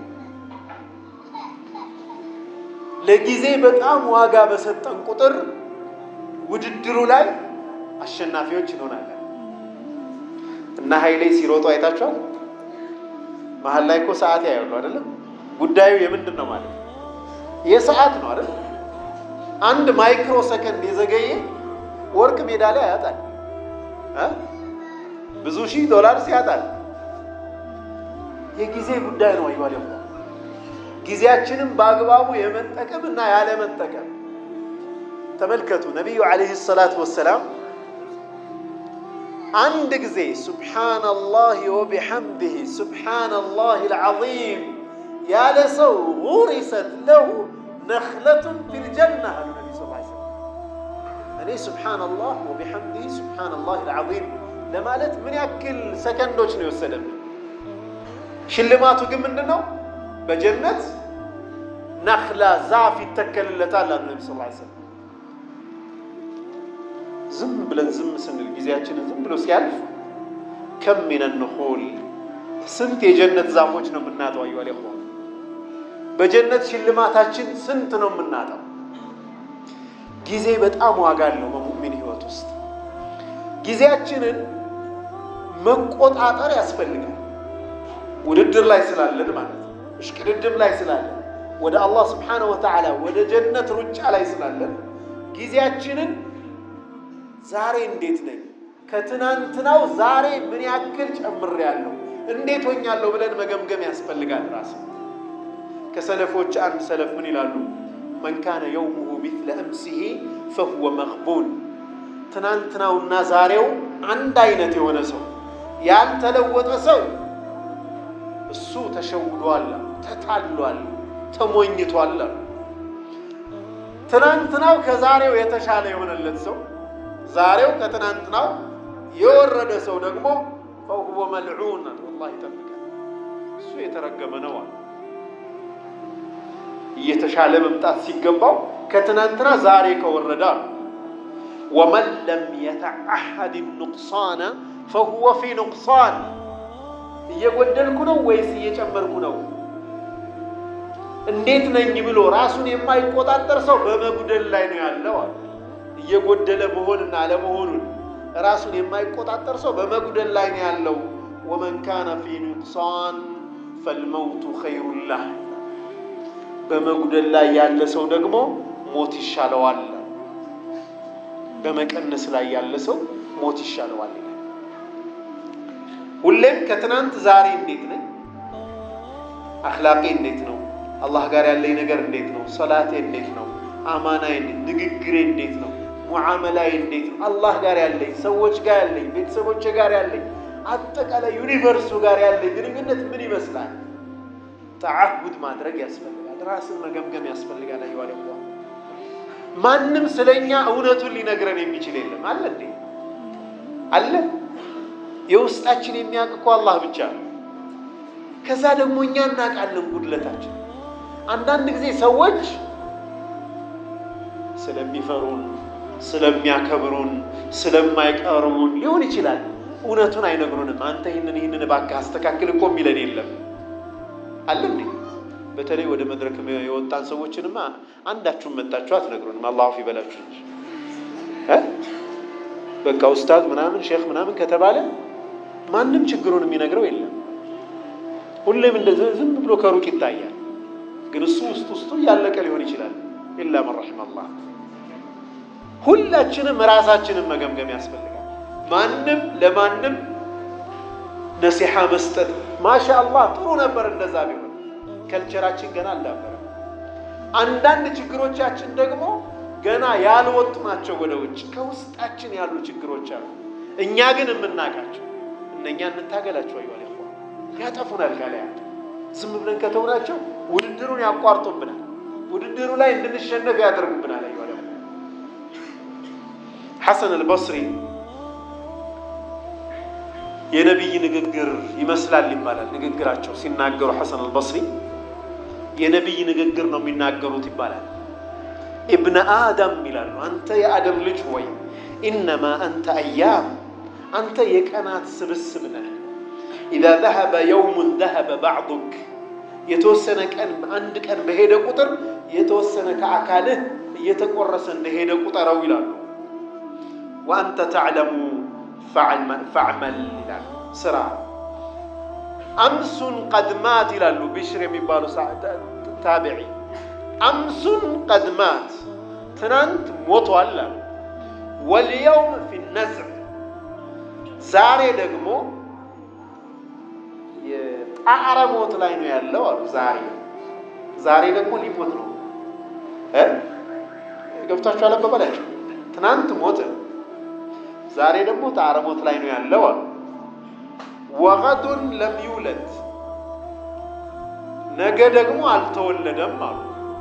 ለጊዜ በጣም ዋጋ በሰጠን ቁጥር ውድድሩ ላይ አሸናፊዎች እንሆናለን። እና ኃይሌ ሲሮጡ አይታችኋል። መሀል ላይ እኮ ሰዓት ያያሉ አይደለም? ጉዳዩ የምንድን ነው ማለት የሰዓት ነው አይደል? አንድ ማይክሮ ሰከንድ የዘገየ ወርቅ ሜዳሊያ ያጣል፣ ብዙ ሺህ ዶላር ያጣል። የጊዜ ጉዳይ ነው። አይባል ጊዜያችንም በአግባቡ የመጠቀም እና ያለመጠቀም ተመልከቱ። ነቢዩ ዓለይሂ ሰላቱ ወሰላም አንድ ጊዜ ሱብሓነላህ ወቢሐምዲህ ሱብሓነላህ አልዓዚም ያለ ሰው ጉሪሰት ለሁ ነኽለቱን ፊል ጀና አሉ ነቢ ስ ሰለም። እኔ ሱብሓነላህ ወቢሐምዲህ ሱብሓነላህ አልዓዚም ለማለት ምን ያክል ሰከንዶች ነው የወሰደብን? ሽልማቱ ግን ምንድን ነው? በጀነት ነኽላ ዛፍ ይተከልለታል አሉ ነቢ ስ ሰለም። ዝም ብለን ዝም ስንል ጊዜያችንን ዝም ብሎ ሲያልፍ ከም ሚነ ንኹል ስንት የጀነት ዛፎች ነው የምናጠው? አዩ አለ በጀነት ሽልማታችን ስንት ነው የምናጠው? ጊዜ በጣም ዋጋ አለው በሙእሚን ህይወት ውስጥ ጊዜያችንን መቆጣጠር ያስፈልጋል። ውድድር ላይ ስላለን ማለት ነው። እሽቅድድም ላይ ስላለን ወደ አላህ ስብሓነሁ ወተዓላ ወደ ጀነት ሩጫ ላይ ስላለን ጊዜያችንን ዛሬ እንዴት ነኝ፣ ከትናንትናው ዛሬ ምን ያክል ጨምሬያለሁ፣ እንዴት ሆኛለሁ ብለን መገምገም ያስፈልጋል። ራስ ከሰለፎች አንድ ሰለፍ ምን ይላሉ? መን ካነ የውሙሁ ሚስለ አምሲሂ ፈሁወ መቅቡን ትናንትናውና ዛሬው አንድ አይነት የሆነ ሰው ያልተለወጠ ሰው እሱ ተሸውዷል፣ ተታሏል፣ ተሞኝቷል። ትናንትናው ከዛሬው የተሻለ የሆነለት ሰው ዛሬው ከትናንትናው የወረደ ሰው ደግሞ ፈሁወ መልዑን አላህ ይጠብቃል። እሱ የተረገመ ነው አለ። እየተሻለ መምጣት ሲገባው ከትናንትና ዛሬ ከወረደ አሉ። ወመን ለም የተዓሀድ ኑቅሳነ ፈሁወ ፊ ኑቅሳን። እየጎደልኩ ነው ወይስ እየጨመርኩ ነው? እንዴት ነኝ ብሎ ራሱን የማይቆጣጠር ሰው በመጉደል ላይ ነው ያለው አለ። እየጎደለ መሆንና አለመሆኑን ራሱን የማይቆጣጠር ሰው በመጉደል ላይ ነው ያለው። ወመን ካነ ፊ ኑቅሳን ፈልመውቱ ኸይሩን ለህ በመጉደል ላይ ያለ ሰው ደግሞ ሞት ይሻለዋል። በመቀነስ ላይ ያለ ሰው ሞት ይሻለዋል። ሁሌም ከትናንት ዛሬ እንዴት ነኝ? አኽላቄ እንዴት ነው? አላህ ጋር ያለኝ ነገር እንዴት ነው? ሰላቴ እንዴት ነው? አማናዬ፣ ንግግሬ እንዴት ነው? ሙዓመላዬ እንዴት ነው? አላህ ጋር ያለኝ፣ ሰዎች ጋር ያለኝ፣ ቤተሰቦች ጋር ያለኝ፣ አጠቃላይ ዩኒቨርሱ ጋር ያለኝ ግንኙነት ምን ይመስላል? ተዓሁድ ማድረግ ያስፈልጋል። ራስን መገምገም ያስፈልጋል። አይዋለ ማንም ስለኛ እውነቱን ሊነግረን የሚችል የለም። አለ እንዴ? አለ። የውስጣችን የሚያውቅ እኮ አላህ ብቻ ነው። ከዛ ደግሞ እኛ እናውቃለን ጉድለታችን። አንዳንድ ጊዜ ሰዎች ስለሚፈሩን፣ ስለሚያከብሩን፣ ስለማይቀርቡን ሊሆን ይችላል እውነቱን አይነግሩንም። አንተ ይህንን ይህንን እባክህ አስተካክል እኮ የሚለን የለም። አለ እንዴ? በተለይ ወደ መድረክ የወጣን ሰዎችንማ አንዳችሁም መጣችሁ አትነግሩንም። አላሁ ፊ በላችሁ እንጂ በቃ ኡስታዝ ምናምን ሼክ ምናምን ከተባለ ማንም ችግሩን የሚነግረው የለም። ሁሌም እንደዚህ ዝም ብሎ ከሩቅ ይታያል። ግን እሱ ውስጥ ውስጡ እያለቀ ሊሆን ይችላል። ኢላ መን ረሒመ አላህ። ሁላችንም ራሳችንን መገምገም ያስፈልጋል። ማንም ለማንም ነሲሓ መስጠት ማሻ አላህ ጥሩ ነበር እንደዛ ቢሆን ከልቸራችን ገና አልዳበረም። አንዳንድ ችግሮቻችን ደግሞ ገና ያልወጡ ናቸው ወደ ውጭ ከውስጣችን ያሉ ችግሮች አሉ። እኛ ግን የምናውቃቸው እነኛ እንታገላቸው አይዋል ያጠፉናል። ካላይ ዝም ብለን ከተውናቸው ውድድሩን ያቋርጡብናል። ውድድሩ ላይ እንድንሸነፍ ያደርጉብናል። አይዋል ሐሰን አልበስሪ የነቢይ ንግግር ይመስላል ይባላል። ንግግራቸው ሲናገሩ ሐሰን አልበስሪ የነቢይ ንግግር ነው የሚናገሩት ይባላል። ኢብነ አደም ይላሉ። አንተ የአደም ልጅ ሆይ ኢነማ አንተ አያም፣ አንተ የቀናት ስብስብ ነህ። ኢዛ ዘሀበ የውሙን ዘሀበ ባዕዱክ፣ የተወሰነ ቀን አንድ ቀን በሄደ ቁጥር የተወሰነ ከአካልህ እየተቆረሰ እንደሄደ ቁጠረው ይላሉ። ወአንተ ተዕለሙ ፈዕመል ይላሉ፣ ስራ አምሱን ቀድማት ይላሉ ቢሽር የሚባሉ ታቢዒ አምሱን ቀድማት ትናንት ሞቷል አሉ። ወልየውም ፊ ነዝዕ ዛሬ ደግሞ የጣዕረ ሞት ላይ ነው ያለው አሉ። ዛሬ ዛሬ ደግሞ ሊሞት ነው እ ገብታችሁ አለበበላቸው ትናንት ሞት፣ ዛሬ ደግሞ ጣዕረ ሞት ላይ ነው ያለው አሉ። ወገዱን ለም ይውለድ ነገ ደግሞ አልተወለደም አሉ።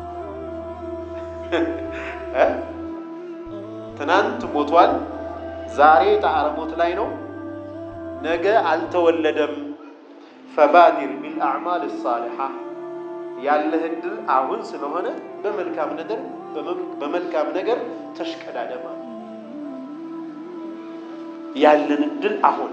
ትናንት ሞቷል፣ ዛሬ ጣዕረ ሞት ላይ ነው፣ ነገ አልተወለደም። ፈባዲር ቢልአዕማል ሳሊሓ ያለህ እድል አሁን ስለሆነ በመልካም ነገር በመልካም ነገር ተሽቀዳደማ። ያለን እድል አሁን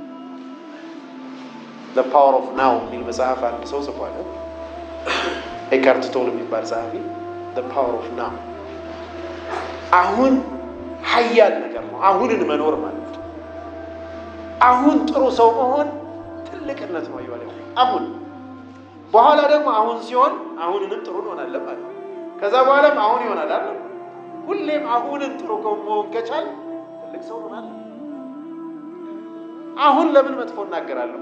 ዘ ፓወር ኦፍ ናው የሚል መጽሐፍ አንድ ሰው ጽፏል። ኤካርት ቶል የሚባል ጸሐፊ ዘ ፓወር ኦፍ ናው አሁን ሀያል ነገር ነው። አሁንን መኖር ማለት ነው። አሁን ጥሩ ሰው መሆን ትልቅነት ነው። ይዋል አሁን በኋላ ደግሞ አሁን ሲሆን አሁንንም ጥሩ እንሆናለን ማለት ነው። ከዛ በኋላም አሁን ይሆናል አለ። ሁሌም አሁንን ጥሩ መሆን ከቻል ትልቅ ሰው ሆናለን። አሁን ለምን መጥፎ እናገራለሁ?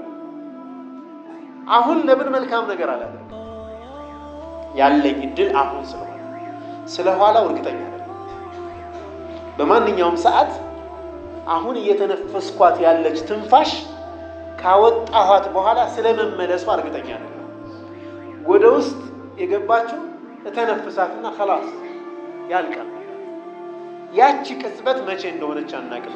አሁን ለምን መልካም ነገር አላደርግም? ያለኝ እድል አሁን ስለሆነ ስለ ኋላው እርግጠኛ አይደለም። በማንኛውም ሰዓት አሁን እየተነፈስኳት ያለች ትንፋሽ ካወጣኋት በኋላ ስለመመለሷ እርግጠኛ አይደለም። ወደ ውስጥ የገባችው እተነፍሳትና ከላስ ያልቃል። ያቺ ቅጽበት መቼ እንደሆነች አናቅም።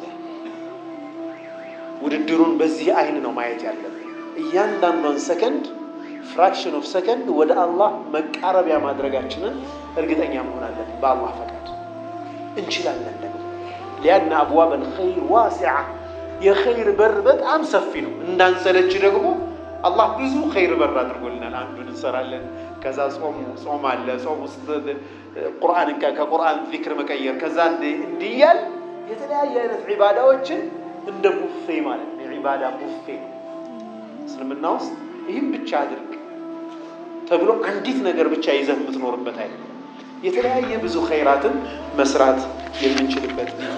ውድድሩን በዚህ አይን ነው ማየት ያለብን። እያንዳንዷን ሰከንድ ፍራክሽን ኦፍ ሰከንድ ወደ አላህ መቃረቢያ ማድረጋችንን እርግጠኛ መሆን አለብን። በአላህ ፈቃድ እንችላለን። ደግሞ ሊያና አብዋብ አልኸይር ዋሲዓ የኸይር በር በጣም ሰፊ ነው። እንዳንሰለች ደግሞ አላህ ብዙ ኸይር በር አድርጎልናል። አንዱን እንሰራለን። ከዛ ጾም ጾም አለ። ጾም ውስጥ ቁርአን ከቁርአን ዚክር መቀየር ከዛ እንዲያል የተለያየ አይነት ዒባዳዎችን እንደ ቡፌ ማለት ነው። የዒባዳ ቡፌ እስልምና ውስጥ ይህም ብቻ አድርግ ተብሎ አንዲት ነገር ብቻ ይዘህ የምትኖርበት አይደለም። የተለያየ ብዙ ኸይራትን መስራት የምንችልበት ነው።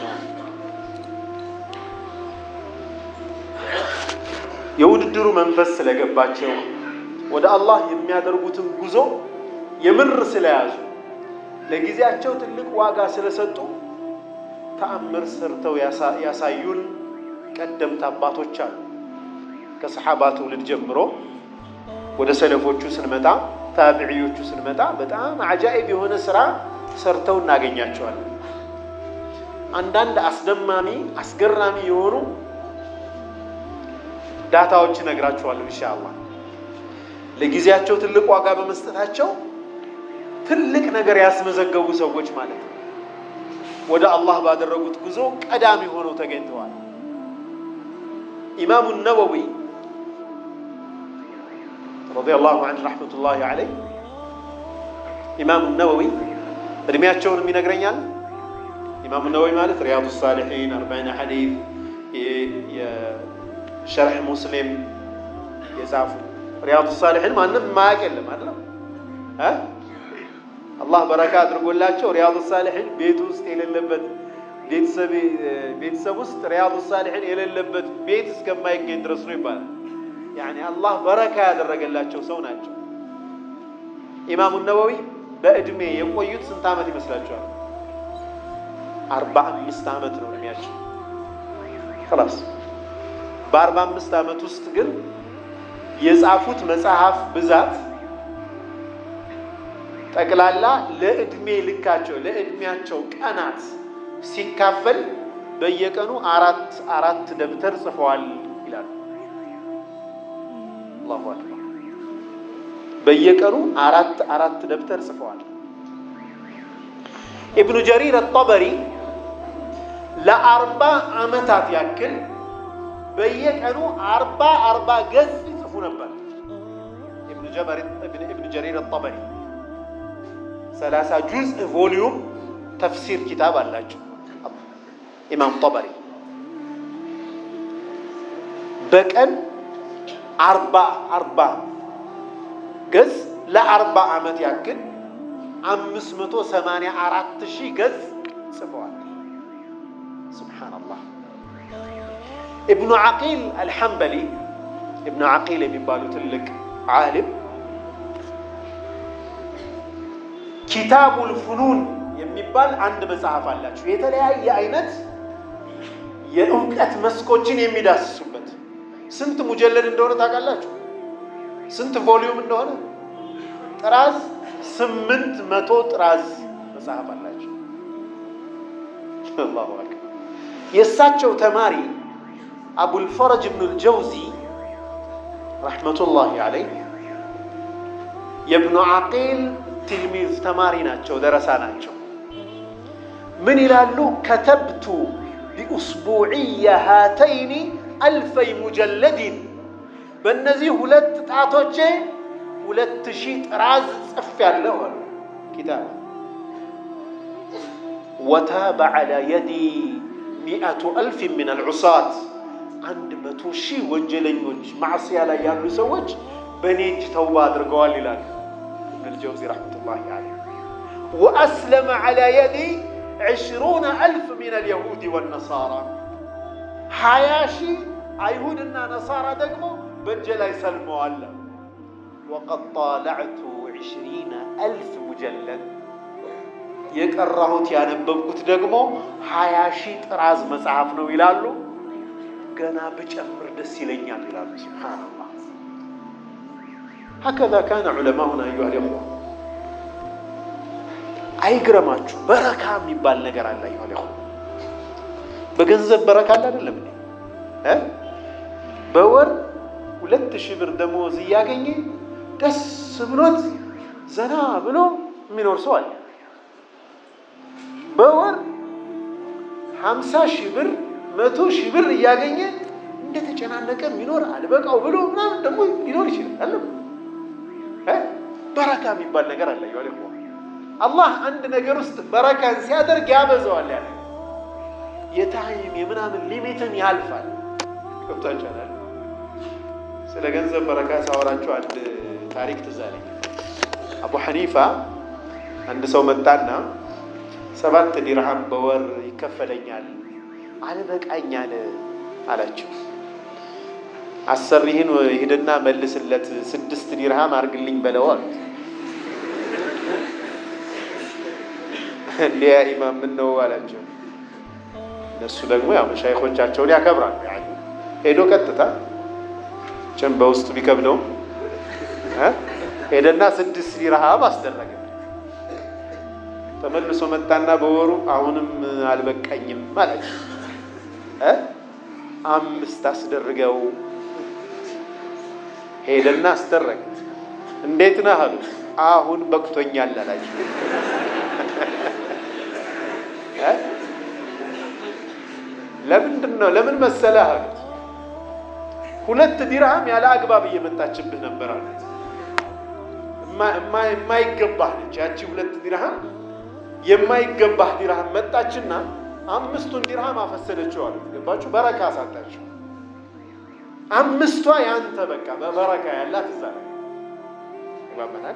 የውድድሩ መንፈስ ስለገባቸው ወደ አላህ የሚያደርጉትን ጉዞ የምር ስለያዙ ለጊዜያቸው ትልቅ ዋጋ ስለሰጡ ተአምር ሰርተው ያሳዩን ቀደምት አባቶች አሉ። ከሰሓባ ትውልድ ጀምሮ ወደ ሰለፎቹ ስንመጣ፣ ታቢዕዮቹ ስንመጣ በጣም አጃኢብ የሆነ ስራ ሰርተው እናገኛቸዋለን። አንዳንድ አስደማሚ አስገራሚ የሆኑ ዳታዎች እነግራችኋለሁ ኢንሻአላህ። ለጊዜያቸው ትልቅ ዋጋ በመስጠታቸው ትልቅ ነገር ያስመዘገቡ ሰዎች ማለት ነው። ወደ አላህ ባደረጉት ጉዞ ቀዳሚ ሆነው ተገኝተዋል። ኢማሙ ነወዊ ረዲየላሁ ዐንሁ ረሕመቱላሂ ዐለይህ ኢማሙ ነወዊ እድሜያቸውንም ይነግረኛል። ኢማሙ ነወዊ ማለት ሪያዱ ሳሊሒን፣ አርባዒነ ሐዲስ፣ የሸርሕ ሙስሊም የጻፉ ሪያዱ ሳሊሒን ማንም ማያውቅ የለም አይደለም እ አላህ በረካ አድርጎላቸው ሪያዱ ሳሊሒን ቤት ውስጥ የሌለበት ቤተሰብ ውስጥ ሪያዱ ሳሊሒን የሌለበት ቤት እስከማይገኝ ድረስ ነው ይባላል። ያኔ አላህ በረካ ያደረገላቸው ሰው ናቸው። ኢማሙ ነወዊ በእድሜ የቆዩት ስንት ዓመት ይመስላችኋል? አርባ አምስት ዓመት ነው እድሜያቸው። خلاص በአርባ አምስት ዓመት ውስጥ ግን የጻፉት መጽሐፍ ብዛት ጠቅላላ ለእድሜ ልካቸው ለእድሜያቸው ቀናት ሲካፈል በየቀኑ አራት አራት ደብተር ጽፈዋል ይላሉ። አላሁ አክበር። በየቀኑ አራት አራት ደብተር ጽፈዋል። ኢብኑ ጀሪር አጠበሪ ለአርባ ዓመታት ያክል በየቀኑ አርባ አርባ ገጽ ይጽፉ ነበር። ኢብኑ ጀሪር አጠበሪ ሰላሳ ጁዝ ቮሊዩም ተፍሲር ኪታብ አላቸው። ኢማም ጠበሪ በቀን አርባ አርባ ገጽ ለአርባ ዓመት ያክል አምስት መቶ ሰማንያ አራት ሺህ ገጽ ጽፈዋል። ሱብሓነላህ። ኢብኑ ዓቂል አልሐንበሊ ኢብኑ ዓቂል የሚባሉ ትልቅ ዓሊም ኪታቡል ፉኑን የሚባል አንድ መጽሐፍ አላቸው። የተለያየ አይነት የእውቀት መስኮችን የሚዳስሱበት ስንት ሙጀለድ እንደሆነ ታውቃላችሁ? ስንት ቮሊዩም እንደሆነ? ጥራዝ ስምንት መቶ ጥራዝ መጽሐፍ አላቸው። አላሁ አክበር። የእሳቸው ተማሪ አቡልፈረጅ ብኑ ልጀውዚ ረሕመቱላሂ አለይህ የብኑ ዓቂል ትልሚዝ ተማሪ ናቸው፣ ደረሳ ናቸው። ምን ይላሉ? ከተብቱ ቢኡስቡዕየ ሃተይኒ አልፈይ ሙጀለዲን በእነዚህ ሁለት ጣቶቼ ሁለት ሺህ ጥራዝ ጽፌያለሁ አሉ ኪታብ ወታበ ዐላ የዲ ሚአቱ አልፍ ምን አልዑሳት አንድ መቶ ሺህ ወንጀለኞች ማዕስያ ላይ ያሉ ሰዎች በእኔ እጅ ተውባ አድርገዋል ይላል ኢብን አልጀውዚ ረሕመቱላሂ ዐለይህ ወአስለመ ዐላ የዲ ዕሽሩነ አልፍ ምን አልየሁድ ወነሳራ ሀያ ሺህ አይሁድና ነሳራ ደግሞ በእጄ ላይ ሰልመዋል። ወቀድ ጣለዕቱ ዕሽሪነ አልፍ ሙጀለድ የቀራሁት ያነበብኩት ደግሞ ሀያ ሺህ ጥራዝ መጽሐፍ ነው ይላሉ። ገና ብጨምር ደስ ይለኛል ይላሉ። ሱብሓነላህ ሀከዛ ካነ ዑለማኡና አዩሃ ልእኽዋ። አይግረማችሁ በረካ የሚባል ነገር አለ። አዩሃ ልእኽዋ በገንዘብ በረካ አለ አይደለም እ በወር ሁለት ሺህ ብር ደሞዝ እያገኘ ደስ ብሎት ዘና ብሎ የሚኖር ሰው አለ። በወር ሀምሳ ሺህ ብር መቶ ሺህ ብር እያገኘ እንደተጨናነቀ የሚኖር አልበቃው ብሎ ምናምን ደግሞ ሊኖር ይችላል። አለ በረካ የሚባል ነገር አለ። ይዋል አላህ አንድ ነገር ውስጥ በረካን ሲያደርግ ያበዛዋል። ያለ የታይም የምናምን ሊሚትን ያልፋል። ገብታችኋል? ስለ ገንዘብ በረካ ሳወራችሁ አንድ ታሪክ ትዝ አለኝ። አቡ ሐኒፋ አንድ ሰው መጣና ሰባት ዲርሃም በወር ይከፈለኛል አልበቃኝ አለ አላቸው። አሰሪህን ሂድና መልስለት ስድስት ዲርሃም አርግልኝ በለው አሉት። እንዲያ ኢማም ምን ነው አላቸው። እነሱ ደግሞ ያው መሻይኾቻቸውን ያከብራሉ። ሄዶ ቀጥታ ጭን በውስጡ ቢከብደው ሄደና ስድስት ዲርሃም አስደረገ። ተመልሶ መጣና በወሩ አሁንም አልበቃኝም አላቸው። አምስት አስደርገው ሄደና አስደረገ። እንዴት ነህ አሉት። አሁን በቅቶኛል አላቸው። ለምንድን ነው ለምን መሰለህ አሉት። ሁለት ዲርሃም ያለ አግባብ እየመጣችብህ ነበር አሉት። የማይገባህ ነች ያቺ ሁለት ዲርሃም የማይገባህ ዲርሃም መጣችና አምስቱን ዲርሃም አፈሰደችው አሉት። ገባችሁ? በረካ አሳጣችሁ። አምስቷ ያንተ በቃ በበረካ ያላት እዛ ላይ ይባመናል።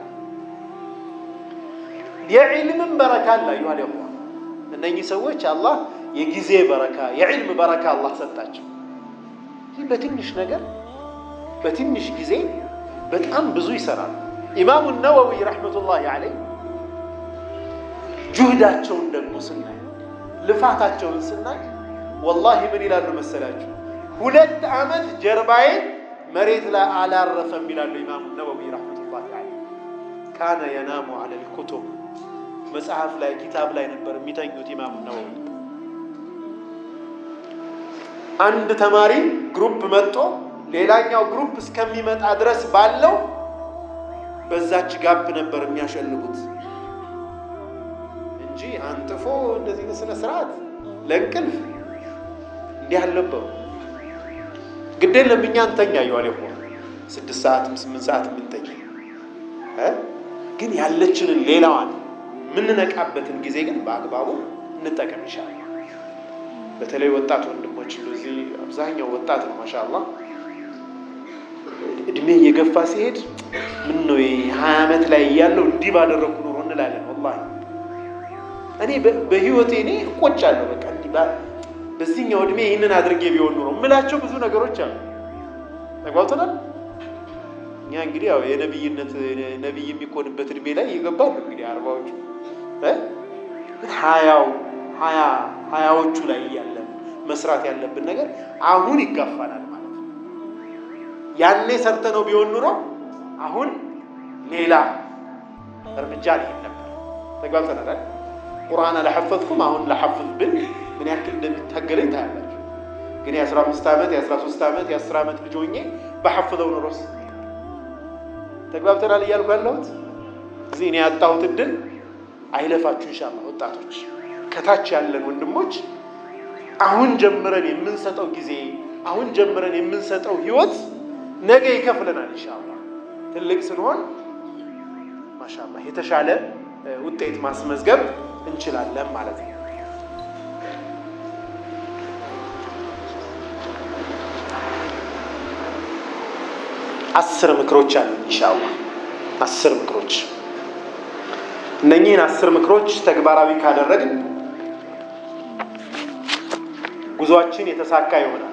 የዒልምን በረካ አላ ይኋል ያ እነኚህ ሰዎች አላህ የጊዜ በረካ የዒልም በረካ አላህ ሰጣቸው። ይህ በትንሽ ነገር በትንሽ ጊዜ በጣም ብዙ ይሰራሉ። ኢማሙ ነወዊ ረሕመቱላሂ ዐለይህ ጁህዳቸውን ደግሞ ስናይ ልፋታቸውን ስናይ ወላሂ ምን ይላሉ መሰላችሁ? ሁለት ዓመት ጀርባዬ መሬት ላይ አላረፈም ይላሉ ኢማሙ ነወዊ ረሕመቱላሂ ዐለይህ። ካነ የናሙ ዐለል ኩቱብ መጽሐፍ ላይ ኪታብ ላይ ነበር የሚተኙት ኢማሙ ነወዊ። አንድ ተማሪ ግሩፕ መጥቶ ሌላኛው ግሩፕ እስከሚመጣ ድረስ ባለው በዛች ጋብ ነበር የሚያሸልጉት እንጂ አንጥፎ እንደዚህ ስነ ስርዓት ለእንቅልፍ እንዲህ አልነበሩ። ግድ የለም እኛ እንተኛ እየዋለ ሆ ስድስት ሰዓትም ስምንት ሰዓት የምንተኛ ግን ያለችንን ሌላዋን የምንነቃበትን ጊዜ ግን በአግባቡ እንጠቀም ይሻላል። በተለይ ወጣት ወንድሞች እንደዚህ አብዛኛው ወጣት ነው ማሻአላህ እድሜ እየገፋ ሲሄድ ምን ነው ሀያ ዓመት ላይ እያለው እንዲህ ባደረግኩ ኖሮ እንላለን። ወላሂ እኔ በህይወቴ እኔ እቆጫለሁ። በቃ እንዲህ በዚህኛው እድሜ ይህንን አድርጌ ቢሆን ኖሮ የምላቸው ብዙ ነገሮች አሉ። ተጓብተናል። እኛ እንግዲህ ያው የነብይነት ነብይ የሚኮንበት እድሜ ላይ ይገባሉ። እንግዲህ አርባዎቹ ሀያው ሀያ ሀያዎቹ ላይ እያለን መስራት ያለብን ነገር አሁን ይጋፋናል ማለት ነው። ያኔ ሰርተ ነው ቢሆን ኑሮ አሁን ሌላ እርምጃ ሊሄድ ነበር። ተግባብተናል። ቁርአን አልሐፈዝኩም አሁን ለሐፍዝ ብል ምን ያክል እንደሚታገለኝ ታያላችሁ። ግን የአስራ አምስት ዓመት የአስራ ሶስት ዓመት የአስር ዓመት ልጅ ሆኜ በሐፍዘው ኑሮስ ተግባብተናል እያልኩ ያለሁት እዚህ እኔ ያጣሁት እድል አይለፋችሁ ኢንሻአላህ። ወጣቶች ከታች ያለን ወንድሞች አሁን ጀምረን የምንሰጠው ጊዜ አሁን ጀምረን የምንሰጠው ህይወት ነገ ይከፍለናል ኢንሻአላህ። ትልቅ ስንሆን ማሻአላህ የተሻለ ውጤት ማስመዝገብ እንችላለን ማለት ነው። አስር ምክሮች አሉ ኢንሻአላህ። አስር ምክሮች እነኚህን አስር ምክሮች ተግባራዊ ካደረግን ጉዟችን የተሳካ ይሆናል።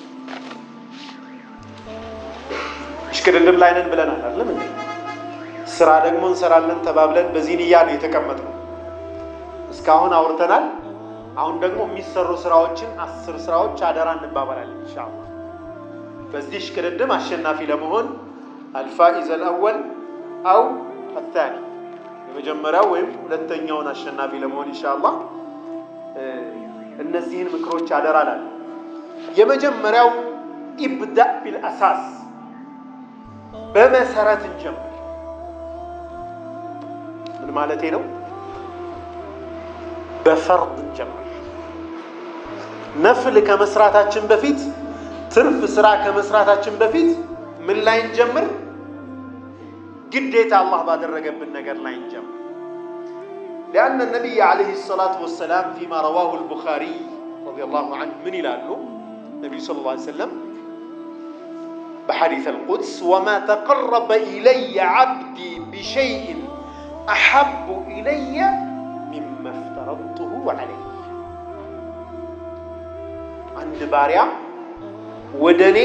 እሽቅድድም ላይ ነን ብለናል አይደለም እንዴ? ስራ ደግሞ እንሰራለን ተባብለን በዚህ ንያ ነው የተቀመጥነው። እስካሁን አውርተናል። አሁን ደግሞ የሚሰሩ ስራዎችን አስር ስራዎች አደራ እንባባላለን ኢንሻአላህ። በዚህ ሽቅድድም አሸናፊ ለመሆን አልፋኢዝ አልአወል አው አታኒ የመጀመሪያው ወይም ሁለተኛውን አሸናፊ ለመሆን ኢንሻአላህ እነዚህን ምክሮች አደራ ላለ የመጀመሪያው ኢብዳእ ቢልአሳስ በመሰረት እንጀምር። ምን ማለቴ ነው? በፈርድ እንጀምር። ነፍል ከመስራታችን በፊት ትርፍ ስራ ከመስራታችን በፊት ምን ላይ እንጀምር? ግዴታ አላህ ባደረገብን ነገር ላይ እንጀምር። ሊአነ ነቢይ ዓለይሂ ሰላቱ ወሰላም ፊማ ረዋሁ አልቡኻሪ ረዲየላሁ ዐንሁ ምን ይላሉ? ነቢዩ ሰለላሁ ዐለይሂ ወሰለም በሐዲስ አልቁድስ ወማ ተቀረበ ኢለየ ዓብዲ ቢሸይእን አሐቡ ኢለየ ሚማ እፍተረድቱሁ ዐለይህ አንድ ባሪያ ወደ እኔ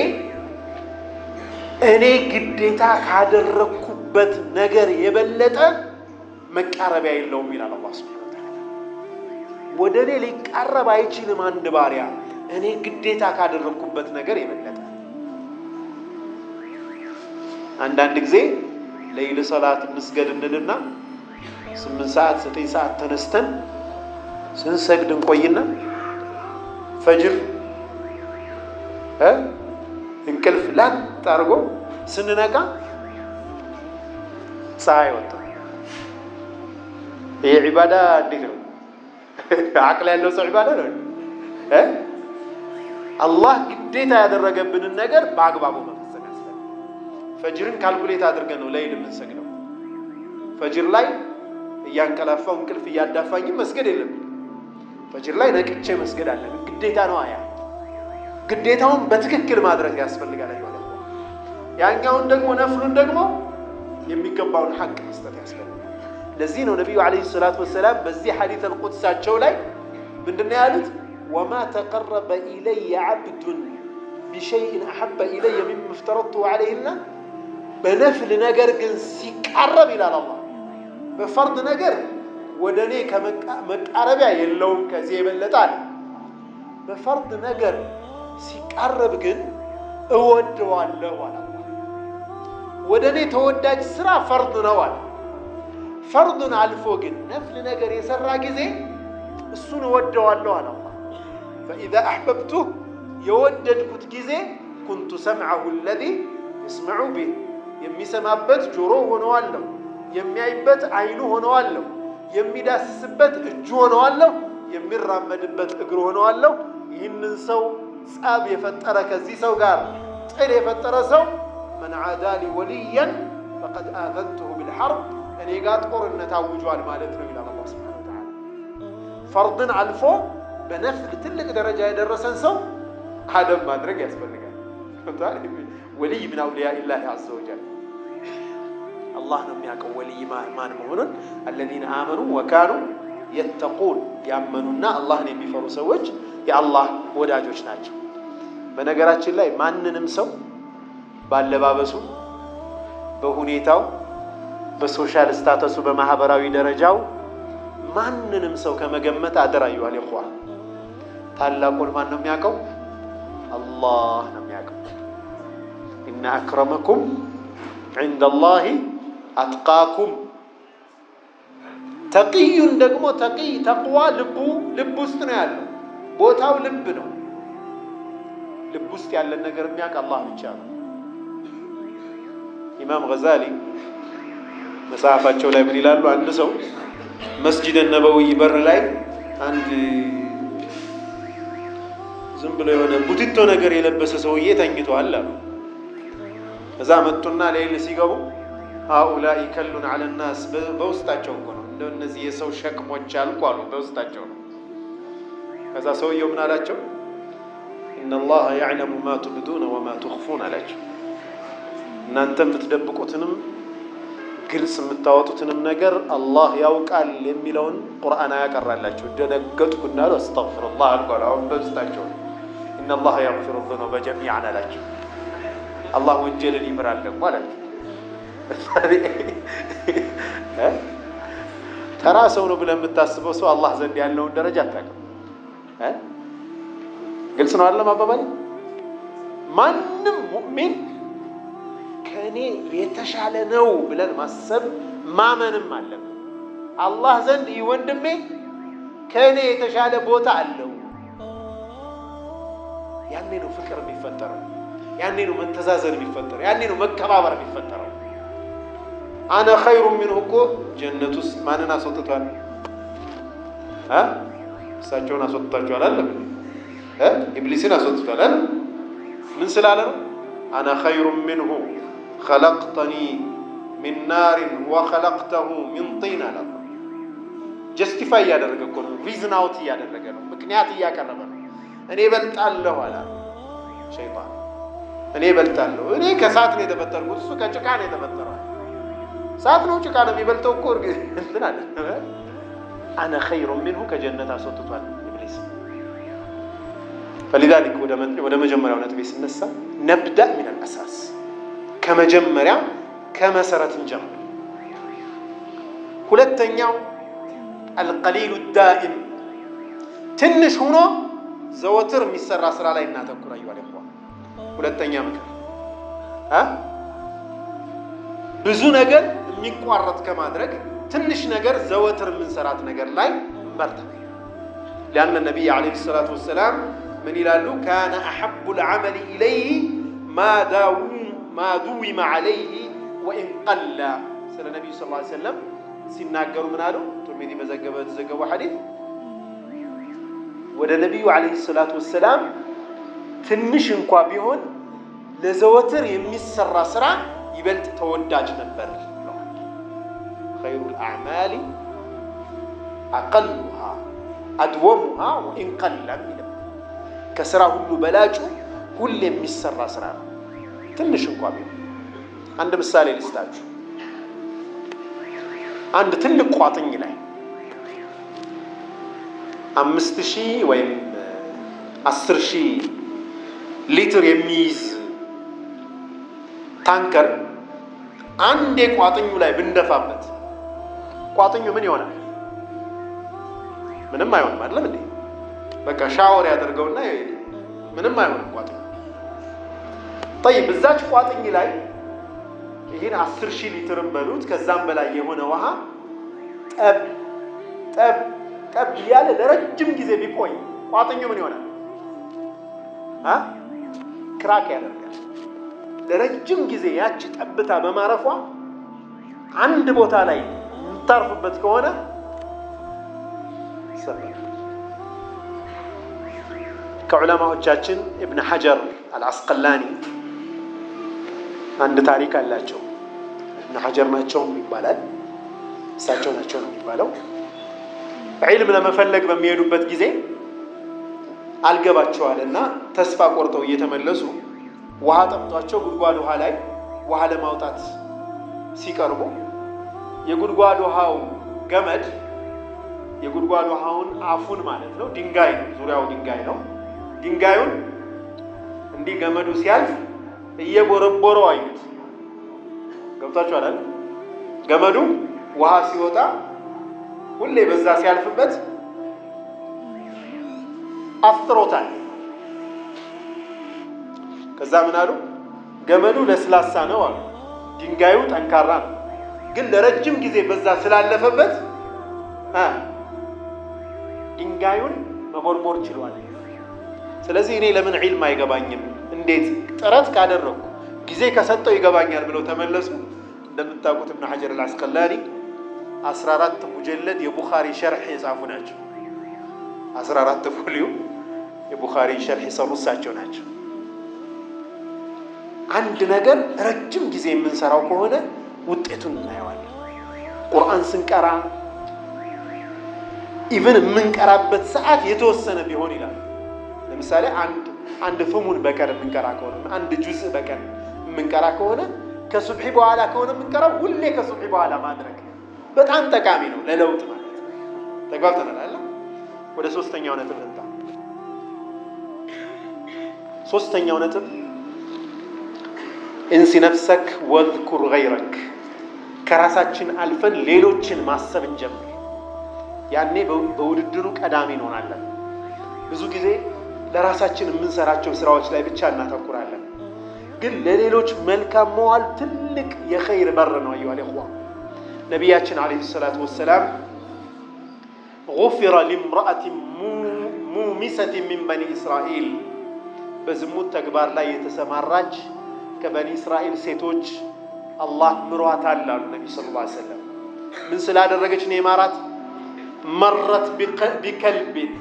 እኔ ግዴታ ካደረግኩበት ነገር የበለጠ መቃረቢያ የለውም ይላል አላህ ሱብሓነሁ ወተዓላ። ወደ እኔ ሊቃረብ አይችልም አንድ ባሪያ እኔ ግዴታ ካደረግኩበት ነገር የበለጠ። አንዳንድ ጊዜ ለይል ሰላት እንስገድ እንልና ስምንት ሰዓት ዘጠኝ ሰዓት ተነስተን ስንሰግድ እንቆይና ፈጅር እንቅልፍ ላጥ አድርጎ ስንነቃ ፀሐይ ወጣ። ይሄ ዒባዳ እንዴት ነው? አቅል ያለው ሰው ዒባዳ ነው። አላህ ግዴታ ያደረገብንን ነገር በአግባቡ መፈጸም ያስፈልጋል። ፈጅርን ካልኩሌት አድርገን ነው ለይል የምንሰግደው። ፈጅር ላይ እያንቀላፋው እንቅልፍ እያዳፋኝም መስገድ የለብንም። ፈጅር ላይ ነቅቼ መስገድ አለብን። ግዴታ ነው። አያ ግዴታውን በትክክል ማድረግ ያስፈልጋል ማለት ነው። ያኛውን ደግሞ ነፍሉን ደግሞ የሚገባውን ሐቅ መስጠት ያስፈልጋል። ለዚህ ነው ነቢዩ ዓለይሂ ሰላቱ ወሰላም በዚህ ሐዲት አልቁድሳቸው ላይ ምንድነው ያሉት? ወማ ተቀረበ ኢለየ ዓብዱን ቢሸይእን አሐበ ኢለየ ሚማ እፍተረድቱ ዓለይህና በነፍል ነገር ግን ሲቃረብ ይላል አላህ በፈርድ ነገር ወደ እኔ መቃረቢያ የለውም ከዚህ የበለጠ አለ። በፈርድ ነገር ሲቃረብ ግን እወደዋለሁ አለ። ወደ እኔ ተወዳጅ ስራ ፈርድ ነው አለ። ፈርዱን አልፎ ግን ነፍል ነገር የሰራ ጊዜ እሱን እወደዋለሁ አለ። ፈኢዛ አሕበብቱህ የወደድኩት ጊዜ ኩንቱ ሰምዐሁ አለዚ የስመዑ ቢህ የሚሰማበት ጆሮ ሆነዋለሁ፣ የሚያይበት አይኑ ሆነዋለሁ፣ የሚዳስስበት እጁ ሆነዋለሁ፣ የሚራመድበት እግሩ ሆነዋለሁ። ይህንን ሰው ጸብ የፈጠረ ከዚህ ሰው ጋር ጥል የፈጠረ ሰው መን ዓዳሊ ወልያን ፈቀድ አዘንቱሁ ቢልሐርብ እኔ ጋር ጦርነት አውጇል ማለት ነው ይላል አላህ ሱብሓነሁ ወተዓላ። ፈርድን አልፎ በነፍል ትልቅ ደረጃ የደረሰን ሰው አደብ ማድረግ ያስፈልጋል። ወልይ ምን አውሊያ ኢላሂ ዐዘ ወጀል አላህ ነው የሚያውቀው ወልይ ማን መሆኑን። አለዚነ አመኑ ወካኑ የተቁን ያመኑና አላህን የሚፈሩ ሰዎች የአላህ ወዳጆች ናቸው። በነገራችን ላይ ማንንም ሰው ባለባበሱ፣ በሁኔታው፣ በሶሻል ስታተሱ፣ በማህበራዊ ደረጃው ማንንም ሰው ከመገመት አደራ ይዋል ይኳ ታላቁን ማን ነው የሚያውቀው? አላህ ነው የሚያውቀው። ኢነ አክረመኩም ዒንደላሂ አትቃኩም ተቅዩን ደግሞ ተቅይ ተቅዋ ልቡ ልብ ውስጥ ነው ያለው። ቦታው ልብ ነው። ልብ ውስጥ ያለን ነገር የሚያውቅ አላህ ብቻ ነው። ኢማም ገዛሊ መጽሐፋቸው ላይ ምን ይላሉ? አንድ ሰው መስጂድ ነበዊ በር ላይ አንድ ዝም ብሎ የሆነ ቡትቶ ነገር የለበሰ ሰውዬ ተኝተዋል አሉ። ከዛ መጡና ሌሊት ሲገቡ ሃኡላኢ ከሉን ዐለ ናስ በውስጣቸው እኮ ነው እንደ እነዚህ የሰው ሸክሞች አልኩ አሉ በውስጣቸው ነው። ከዛ ሰውየው ምን አላቸው? ኢነላሀ ያዕለሙ ማ ቱብዱነ ወማ ቱኽፉን አላቸው። እናንተ የምትደብቁትንም ግልጽ የምታወጡትንም ነገር አላህ ያውቃል የሚለውን ቁርአን ያቀራላቸው። ደነገጥኩ እናሉ አስተግፊሩላህ አልኩ አሉ። አሁን በውስጣቸው ነው። ኢነላሀ የግፊሩ ዙኑበ ጀሚዐን አላቸው። አላህ ወንጀልን ይምራል ደግሞ አላቸው። ተራ ሰው ነው ብለህ የምታስበው ሰው አላህ ዘንድ ያለውን ደረጃ አታውቅም። ግልጽ ነው አይደለም አባባል? ማንም ሙእሚን ከእኔ የተሻለ ነው ብለን ማሰብ ማመንም አለብን። አላህ ዘንድ ይህ ወንድሜ ከእኔ የተሻለ ቦታ አለው። ያኔ ነው ፍቅር የሚፈጠረው። ያኔ ነው መተዛዘን የሚፈጠረው። ያኔ ነው መከባበር የሚፈጠረው። አነ ኸይሩ ሚንሁ እኮ ጀነት ውስጥ ማንን አስወጥቷል? እሳቸውን አስወጥቷቸዋል አለ ኢብሊስን አስወጥቷል አለ ምን ስላለ ነው? አነ ኸይሩ ሚንሁ ኸለቅተኒ ሚን ናሪን ወኸለቅተሁ ሚን ጢን አለ። ጀስቲፋይ እያደረገ እኮ ነው። ሪዝን አውት እያደረገ ነው። ምክንያት እያቀረበ ነው። እኔ በልጣለሁ አላ ሸይጣን። እኔ በልጣለሁ። እኔ ከእሳት ነው የተፈጠርኩት፣ እሱ ከጭቃ ነው የተፈጠረው። እሳት ነው ጭቃ ነው የሚበልጠው እኮ እንትን አለ። አነ ኸይሩ ሚንሁ ከጀነት አስወጥቷል ኢብሊስ። ፈሊዛሊክ ወደ መጀመሪያው ነጥቤ ስነሳ ነብዳ ሚን አልአሳስ ከመጀመሪያ ከመሰረት እንጀምር። ሁለተኛው አልቀሊሉ ዳኢም ትንሽ ሆኖ ዘወትር የሚሰራ ስራ ላይ እናተኩር። አዩ አለ ሁለተኛ ምክር ብዙ ነገር የሚቋረጥ ከማድረግ ትንሽ ነገር ዘወትር የምንሰራት ነገር ላይ መርታ ሊአነ ነቢይ ዓለይሂ ሰላቱ ወሰላም ምን ይላሉ? ካነ አሐቡ ልዓመል ኢለይህ ማ ዱዊመ ዓለይህ ወኢን ቀላ። ስለ ነቢዩ ስ ሰለም ሲናገሩ ምን አሉ? ቱርሚዚ በዘገበ የተዘገበው ሐዲስ ወደ ነቢዩ ዓለይሂ ሰላቱ ወሰላም ትንሽ እንኳ ቢሆን ለዘወትር የሚሰራ ስራ ይበልጥ ተወዳጅ ነበር። ኸይሩል አዕማሊ አቀሉሃ አድወሙሃ ወኢን ቀለም ይላል። ከስራ ሁሉ በላጩ ሁሌ የሚሰራ ስራ ነው፣ ትንሽ እንኳ ቢሆን። አንድ ምሳሌ ልስጣችሁ። አንድ ትልቅ ቋጥኝ ላይ አምስት ሺህ ወይም አስር ሺህ ሊትር የሚይዝ ታንከር አንዴ ቋጥኙ ላይ ብንደፋበት ቋጥኙ ምን ይሆናል? ምንም አይሆንም። አይደለም እንዴ? በቃ ሻወር ያደርገውና ምንም አይሆንም ቋጥኙ። ጠይብ እዛች ቋጥኝ ላይ ይህን አስር ሺህ ሊትርን በሉት ከዛም በላይ የሆነ ውሃ ጠብ ጠብ ጠብ እያለ ለረጅም ጊዜ ቢቆይ ቋጥኙ ምን ይሆናል? ክራክ ያደርጋል። ለረጅም ጊዜ ያቺ ጠብታ በማረፏ አንድ ቦታ ላይ የምታርፍበት ከሆነ ይሰራል። ከዑለማዎቻችን እብን ሐጀር አልአስቀላኒ አንድ ታሪክ አላቸው። እብን ሐጀር ናቸው ይባላል፣ እሳቸው ናቸው ነው የሚባለው። ዒልም ለመፈለግ በሚሄዱበት ጊዜ አልገባቸዋል እና ተስፋ ቆርጠው እየተመለሱ ውሃ ጠምጧቸው ጉድጓድ ውሃ ላይ ውሃ ለማውጣት ሲቀርቡ የጉድጓድ ውሃው ገመድ የጉድጓድ ውሃውን አፉን ማለት ነው ድንጋይ ነው፣ ዙሪያው ድንጋይ ነው። ድንጋዩን እንዲህ ገመዱ ሲያልፍ እየቦረቦረው አዩት። ገብቷችኋል አይደል? ገመዱ ውሃ ሲወጣ ሁሌ በዛ ሲያልፍበት አፍጥሮታል። ከዛ ምን አሉ? ገመዱ ለስላሳ ነው አሉ፣ ድንጋዩ ጠንካራ ነው። ግን ለረጅም ጊዜ በዛ ስላለፈበት ድንጋዩን መቦርቦር ችሏል። ስለዚህ እኔ ለምን ዒልም አይገባኝም? እንዴት ጥረት ካደረግኩ ጊዜ ከሰጠው ይገባኛል ብለው ተመለሱ። እንደምታውቁት እብን ሐጀር አልአስቀላኒ አስራ አራት ሙጀለድ የቡኻሪ ሸርሕ የጻፉ ናቸው። አስራ አራት ፎሊዮ የቡኻሪ ሸርሕ የሰሩ እሳቸው ናቸው። አንድ ነገር ረጅም ጊዜ የምንሰራው ከሆነ ውጤቱን እናየዋለን። ቁርአን ስንቀራ ኢቨን የምንቀራበት ሰዓት የተወሰነ ቢሆን ይላል። ለምሳሌ አንድ አንድ ፍሙን በቀን የምንቀራ ከሆነ አንድ ጁዝ በቀን የምንቀራ ከሆነ ከሱብሒ በኋላ ከሆነ የምንቀራው ሁሌ ከሱብሒ በኋላ ማድረግ በጣም ጠቃሚ ነው ለለውጥ ማለት ነው። ተግባብተናል። ወደ ሶስተኛው ነጥብ እንጣ ሶስተኛው ነጥብ እንሲ ነፍሰክ ወዝኩር ገይረክ ከራሳችን አልፈን ሌሎችን ማሰብ እንጀምር። ያኔ በውድድሩ ቀዳሚ እንሆናለን። ብዙ ጊዜ ለራሳችን የምንሰራቸው ስራዎች ላይ ብቻ እናተኩራለን። ግን ለሌሎች መልካም መዋል ትልቅ የኸይር በር ነው። አዩሃ ልእኽዋ ነቢያችን ዓለይሂ ሰላቱ ወሰላም ጉፊረ ሊምረአትን ሙሚሰትን ሚን በኒ እስራኤል በዝሙት ተግባር ላይ የተሰማራች ከበኒ እስራኤል ሴቶች አላህ ምሯታል አሉ ነቢ ሰለላሁ ዐለይሂ ወሰለም። ምን ስላደረገች ነው የማራት? መረት ቢከልቢን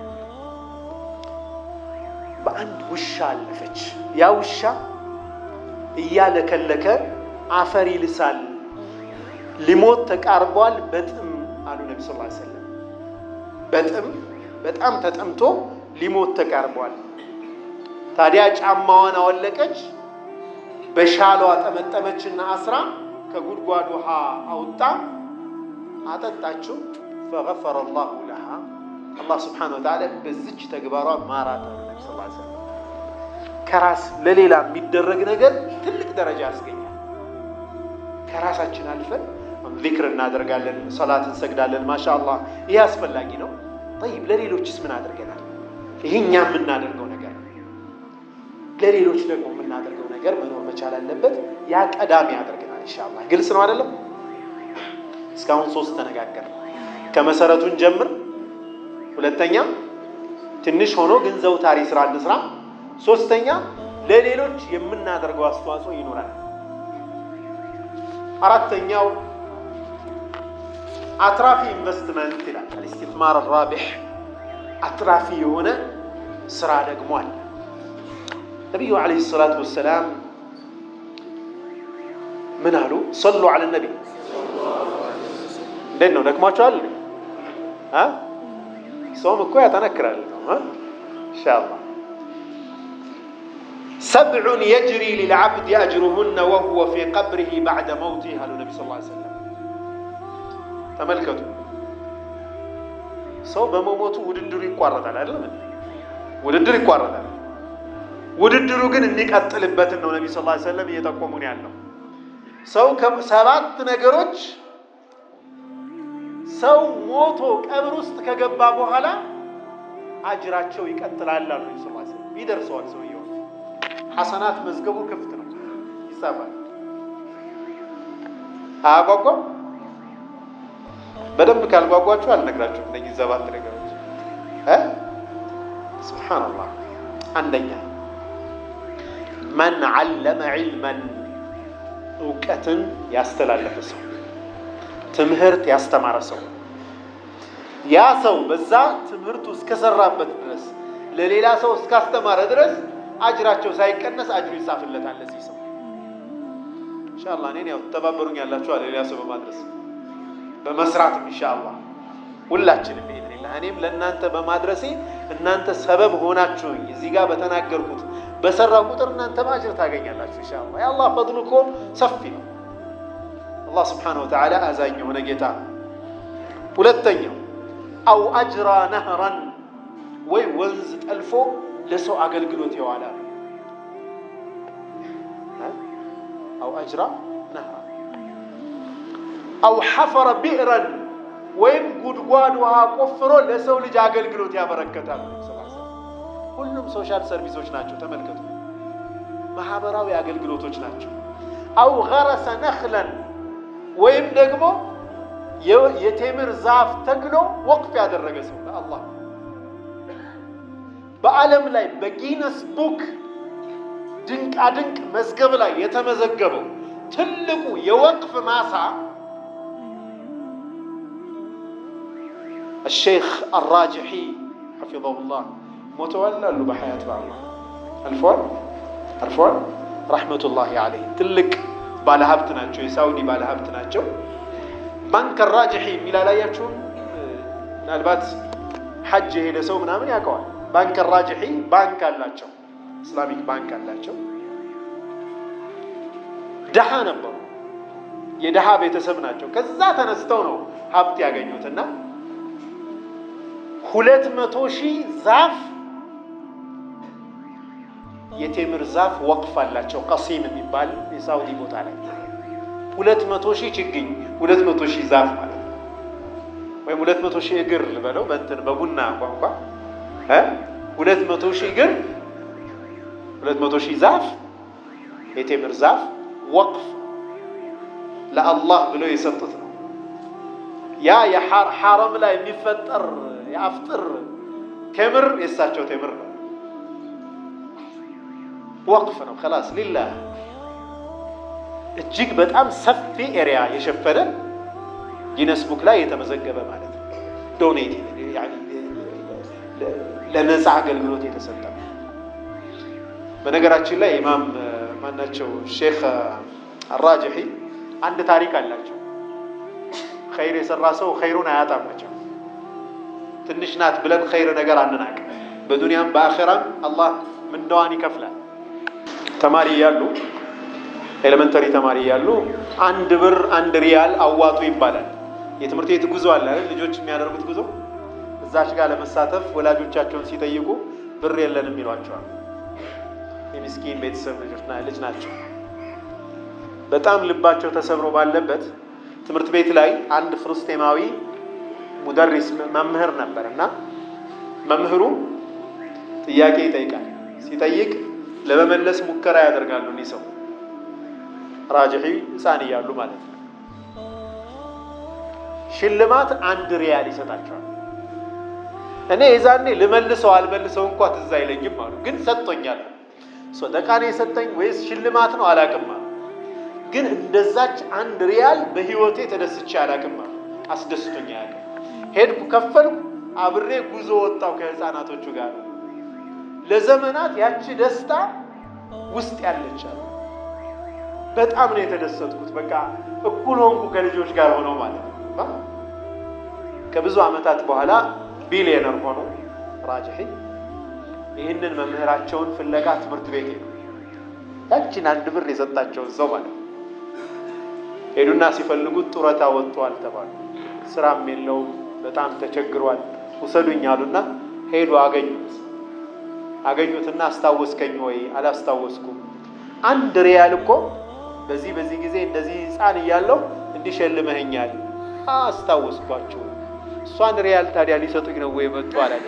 በአንድ ውሻ አለፈች። ያ ውሻ እያለከለከ አፈር ይልሳል፣ ሊሞት ተቃርቧል። በጥም አሉ ነቢ ስ ሰለም በጥም በጣም ተጠምቶ ሊሞት ተቃርቧል። ታዲያ ጫማዋን አወለቀች፣ በሻሏ ጠመጠመችና አስራ ከጉድጓድ ውሃ አውጣ አጠጣችው። ፈገፈረ ላሁ ለሃ አላህ ስብሓነሁ ወተዓላ በዚች ተግባሯ ማራት አሉ ነቢ ስ ሰለም ከራስ ለሌላ የሚደረግ ነገር ትልቅ ደረጃ ያስገኛል። ከራሳችን አልፈን ዚክር እናደርጋለን፣ ሰላት እንሰግዳለን። ማሻ አላህ ይህ አስፈላጊ ነው። ጠይብ ለሌሎችስ ምን አድርገናል? ይህ እኛ የምናደርገው ነገር ነው። ለሌሎች ደግሞ የምናደርገው ነገር መኖር መቻል አለበት። ያ ቀዳሚ ያደርገናል። ኢንሻአላህ ግልጽ ነው አይደለም? እስካሁን ሶስት ተነጋገር። ከመሰረቱን ጀምር። ሁለተኛ ትንሽ ሆኖ ግን ዘውታሪ ስራ እንስራ። ሶስተኛ ለሌሎች የምናደርገው አስተዋጽኦ ይኖራል። አራተኛው አትራፊ ኢንቨስትመንት ይላል። አልኢስቲትማር ራቢሕ አትራፊ የሆነ ስራ ደግሞ አለ። ነቢዩ ዓለይሂ ሰላቱ ወሰላም ምን አሉ? ሰሉ ዐለ ነቢ። እንዴት ነው ደክሟቸዋል? ሰውም እኮ ያጠነክራል ነው ኢንሻአላህ ሰብዑን የጅሪ ሊልዓብድ አጅሩሁነ ወሁወ ፊ ቀብሪሂ ባዕደ መውቲህ አሉ ነቢ ስ ሰለም። ተመልከቱ፣ ሰው በመሞቱ ውድድሩ ይቋረጣል አይደለም? ውድድር ይቋረጣል። ውድድሩ ግን የሚቀጥልበትን ነው ነቢ ስ ሰለም እየጠቆሙን ያለው። ሰው ሰባት ነገሮች ሰው ሞቶ ቀብር ውስጥ ከገባ በኋላ አጅራቸው ይቀጥላል አሉ ነቢ ስ ሰለም። ይደርሰዋል ሰውየው ሐሰናት መዝገቡ ክፍት ነው፣ ይጻፋል። አያጓጓም? በደንብ ካልጓጓችሁ አልነግራችሁም። እነዚህ ሰባት ነገሮች እ ሱብሓነላህ አንደኛ መን ዓለመ ዒልመን እውቀትን ያስተላለፈ ሰው፣ ትምህርት ያስተማረ ሰው፣ ያ ሰው በዛ ትምህርቱ እስከሰራበት ድረስ ለሌላ ሰው እስካስተማረ ድረስ አጅራቸው ሳይቀነስ አጅሩ ይጻፍለታል። ለዚህ ሰው ኢንሻአላህ እኔን ያው ተባበሩኝ ያላችሁ አለ ሌላ ሰው በማድረስ በመስራትም ኢንሻአላህ ሁላችንም ቢኢዝኒላህ እኔም ለእናንተ በማድረሴ እናንተ ሰበብ ሆናችሁኝ እዚህ ጋር በተናገርኩት በሰራ ቁጥር እናንተ አጅር ታገኛላችሁ ኢንሻአላህ። የአላህ ፈድሉ እኮ ሰፊ ነው። አላህ ስብሓነሁ ወተዓላ አዛኝ የሆነ ጌታ። ሁለተኛው አው አጅራ ነህረን ወይ ወንዝ ጠልፎ ለሰው አገልግሎት የዋለ አው አጅራ ነህራ አው ሐፈረ ቢዕረን ወይም ጉድጓድ ውሃ ቆፍሮ ለሰው ልጅ አገልግሎት ያበረከታል። ሁሉም ሶሻል ሰርቪሶች ናቸው። ተመልከቱ፣ ማህበራዊ አገልግሎቶች ናቸው። አው ገረሰ ነኽለን ወይም ደግሞ የቴምር ዛፍ ተክሎ ወቅፍ ያደረገ ሰው ለአላህ በዓለም ላይ በጊነስ ቡክ ድንቃድንቅ መዝገብ ላይ የተመዘገበው ትልቁ የወቅፍ ማሳ الشيخ الراجحي حفظه الله ሞተዋል አሉ በሐያት በአላ አልፏል አልፏል ረሕመቱላሂ አለይህ ትልቅ ባለሀብት ናቸው። የሳውዲ ባለሀብት ናቸው። ባንክ ራጅሒ የሚል አላያችሁም? ምናልባት ሐጅ የሄደ ሰው ምናምን ያውቀዋል። ባንክ ራጅሒ ባንክ አላቸው፣ ኢስላሚክ ባንክ አላቸው። ድሃ ነበሩ፣ የድሃ ቤተሰብ ናቸው። ከዛ ተነስተው ነው ሀብት ያገኙትና ሁለት መቶ ሺህ ዛፍ የቴምር ዛፍ ወቅፍ አላቸው። ቀሲም የሚባል የሳውዲ ቦታ ላይ ሁለት መቶ ሺህ ችግኝ ሁለት መቶ ሺህ ዛፍ ማለት ነው። ወይም ሁለት መቶ ሺህ እግር በለው በእንትን በቡና ቋንቋ ሁለት መቶ ሺህ እግር ሁለት መቶ ሺህ ዛፍ የቴምር ዛፍ ወቅፍ ለአላህ ብለው የሰጡት ነው። ያ የሐረም ላይ የሚፈጠር የአፍጥር ቴምር የእሳቸው ቴምር ነው። ወቅፍ ነው። ከላስ ሊላህ እጅግ በጣም ሰፊ ኤሪያ የሸፈነ ጊነስ ቡክ ላይ የተመዘገበ ማለት ነው። ዶኔት ለነፃ አገልግሎት የተሰጠ ነው። በነገራችን ላይ ኢማም ማናቸው ሼክ አራጅሒ አንድ ታሪክ አላቸው። ኸይር የሰራ ሰው ኸይሩን አያጣማቸው። ትንሽ ናት ብለን ኸይር ነገር አንናቅ። በዱንያም በአኼራም አላህ ምንዳዋን ይከፍላል። ተማሪ እያሉ ኤሌመንተሪ ተማሪ እያሉ አንድ ብር አንድ ሪያል አዋጡ ይባላል። የትምህርት ቤት ጉዞ አለ አይደል? ልጆች የሚያደርጉት ጉዞ እዛች ጋር ለመሳተፍ ወላጆቻቸውን ሲጠይቁ ብር የለንም ይሏቸዋል። የምስኪን ቤተሰብ ልጅ ናቸው። በጣም ልባቸው ተሰብሮ ባለበት ትምህርት ቤት ላይ አንድ ፍልስጤማዊ ሙደሪስ መምህር ነበር እና መምህሩ ጥያቄ ይጠይቃል። ሲጠይቅ ለመመለስ ሙከራ ያደርጋሉ። እኒህ ሰው ራጅሒ ሕፃን እያሉ ማለት ነው። ሽልማት አንድ ሪያል ይሰጣቸዋል። እኔ የዛኔ ልመልሰው አልመልሰው እንኳ ትዝ አይለኝም አሉ። ግን ሰጥቶኛል። ሰደቃ ነው የሰጠኝ ወይስ ሽልማት ነው አላቅም አሉ። ግን እንደዛች አንድ ሪያል በህይወቴ ተደስቼ አላቅም አሉ። አስደስቶኛ ያለ ሄድኩ፣ ከፈልኩ፣ አብሬ ጉዞ ወጣው ከህፃናቶቹ ጋር ለዘመናት ያቺ ደስታ ውስጥ ያለች አሉ። በጣም ነው የተደሰትኩት። በቃ እኩል ሆንኩ ከልጆች ጋር ሆነው ማለት ነው። ከብዙ ዓመታት በኋላ ቢሊየነር ሆኖ ራጅሒ ይህንን መምህራቸውን ፍለጋ ትምህርት ቤት ሄዱ። ያችን አንድ ብር የሰጣቸውን ሰው ማለት ነው። ሄዱና ሲፈልጉት ጡረታ ወጥቷል ተባሉ። ስራም የለውም በጣም ተቸግሯል። ውሰዱኝ አሉና ሄዱ። አገኙት አገኙትና አስታወስከኝ ወይ? አላስታወስኩም። አንድ ሪያል እኮ በዚህ በዚህ ጊዜ እንደዚህ ህፃን እያለሁ እንዲሸልመኸኛል። አስታወስኳችሁ። እሷን ሪያል ታዲያ ሊሰጡኝ ነው ወይ መጡ አላለ።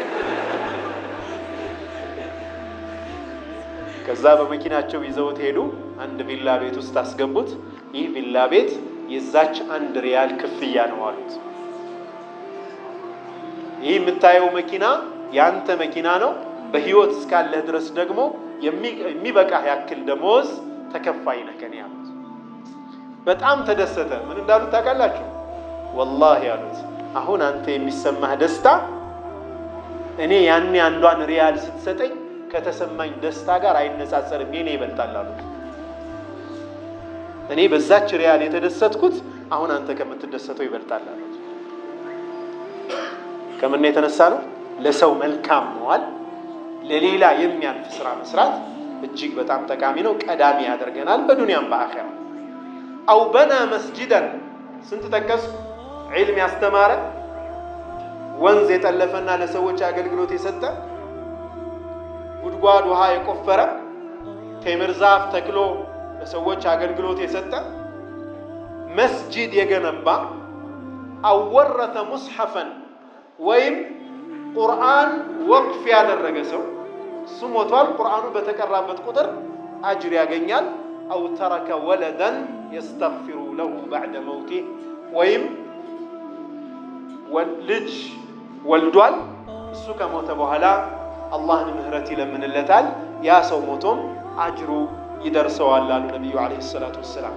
ከዛ በመኪናቸው ይዘውት ሄዱ። አንድ ቪላ ቤት ውስጥ አስገቡት። ይህ ቪላ ቤት የዛች አንድ ሪያል ክፍያ ነው አሉት። ይህ የምታየው መኪና የአንተ መኪና ነው። በህይወት እስካለህ ድረስ ደግሞ የሚበቃህ ያክል ደመወዝ ተከፋይ ነህ ከኔ አሉት። በጣም ተደሰተ። ምን እንዳሉት ታውቃላችሁ? ወላሂ አሉት አሁን አንተ የሚሰማህ ደስታ እኔ ያኔ አንዷን ሪያል ስትሰጠኝ ከተሰማኝ ደስታ ጋር አይነጻጸርም፣ የኔ ይበልጣል አሉት። እኔ በዛች ሪያል የተደሰትኩት አሁን አንተ ከምትደሰተው ይበልጣል አሉት። ከምን የተነሳ ነው? ለሰው መልካም መዋል፣ ለሌላ የሚያልፍ ስራ መስራት እጅግ በጣም ጠቃሚ ነው። ቀዳሚ ያደርገናል በዱንያም በአኼራ። አው በና መስጂደን ስንት ጠቀስኩ? ዒልም ያስተማረ ወንዝ የጠለፈና ለሰዎች አገልግሎት የሰጠ ጉድጓድ ውሃ የቆፈረ ቴምር ዛፍ ተክሎ ለሰዎች አገልግሎት የሰጠ መስጂድ የገነባ አወረተ ሙስሐፈን ወይም ቁርአን ወቅፍ ያደረገ ሰው እሱ ሞቷል። ቁርአኑ በተቀራበት ቁጥር አጅር ያገኛል። አው ተረከ ወለደን የስተግፊሩ ለሁ ባዕደ መውቲህ ወይም ልጅ ወልዷል። እሱ ከሞተ በኋላ አላህን ምህረት ይለምንለታል። ያ ሰው ሞቶም አጅሩ ይደርሰዋል አሉ ነቢዩ ዓለይሂ ሰላቱ ወሰላም።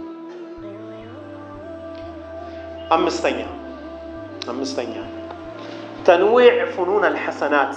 አምስተኛ አምስተኛ ተንዊዕ ፉኑን አልሐሰናት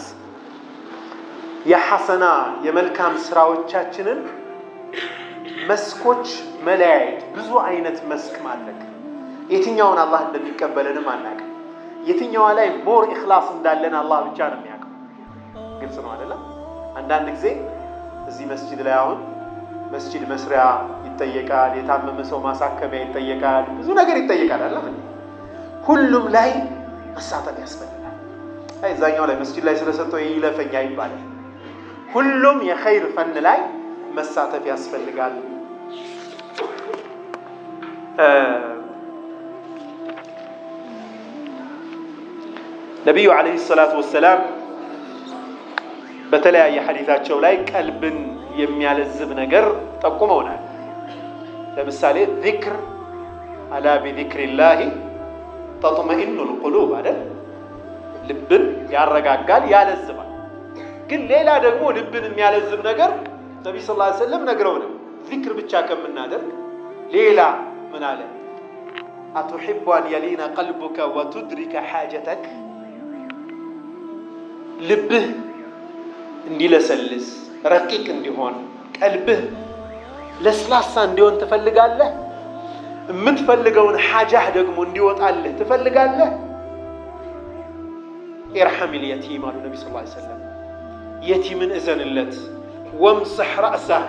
የሐሰና የመልካም ስራዎቻችንን መስኮች መለያየት። ብዙ አይነት መስክ ማድረግ የትኛውን አላህ እንደሚቀበልንም አናውቅም። የትኛዋ ላይ ሞር ኢኽላስ እንዳለን አላህ ብቻ ነው የሚያውቀው። ግልጽ ነው አይደለም? አንዳንድ ጊዜ እዚህ መስጂድ ላይ አሁን መስጂድ መስሪያ ይጠየቃል፣ የታመመ ሰው ማሳከሚያ ይጠየቃል፣ ብዙ ነገር ይጠየቃል። አለ ሁሉም ላይ መሳተፍ ያስፈልጋል። አይ እዛኛው ላይ መስጂድ ላይ ስለሰጠው ይለፈኛ ይባላል። ሁሉም የኸይር ፈን ላይ መሳተፍ ያስፈልጋል። ነቢዩ ዓለይሂ ሰላቱ ወሰላም በተለያየ ሐዲታቸው ላይ ቀልብን የሚያለዝብ ነገር ጠቁመውናል። ለምሳሌ ዚክር አላ ቢዚክሪላሂ ተጥመኢኑል ቁሉብ አይደል? ልብን ያረጋጋል፣ ያለዝባል። ግን ሌላ ደግሞ ልብን የሚያለዝብ ነገር ነቢይ ስ ላ ሰለም ነግረውንም ዚክር ብቻ ከምናደርግ ሌላ ምን አለ? አቱሒቡ አን የሊነ ቀልቡከ ወቱድሪከ ሓጀተክ ልብህ እንዲለሰልስ ረቂቅ እንዲሆን ቀልብህ ለስላሳ እንዲሆን ትፈልጋለህ? የምትፈልገውን ሓጃህ ደግሞ እንዲወጣልህ ትፈልጋለህ? ኢርሐም ልየቲም አሉ ነቢ ስ ሰለም የቲምን እዘንለት። ወምስሕ ረእሰህ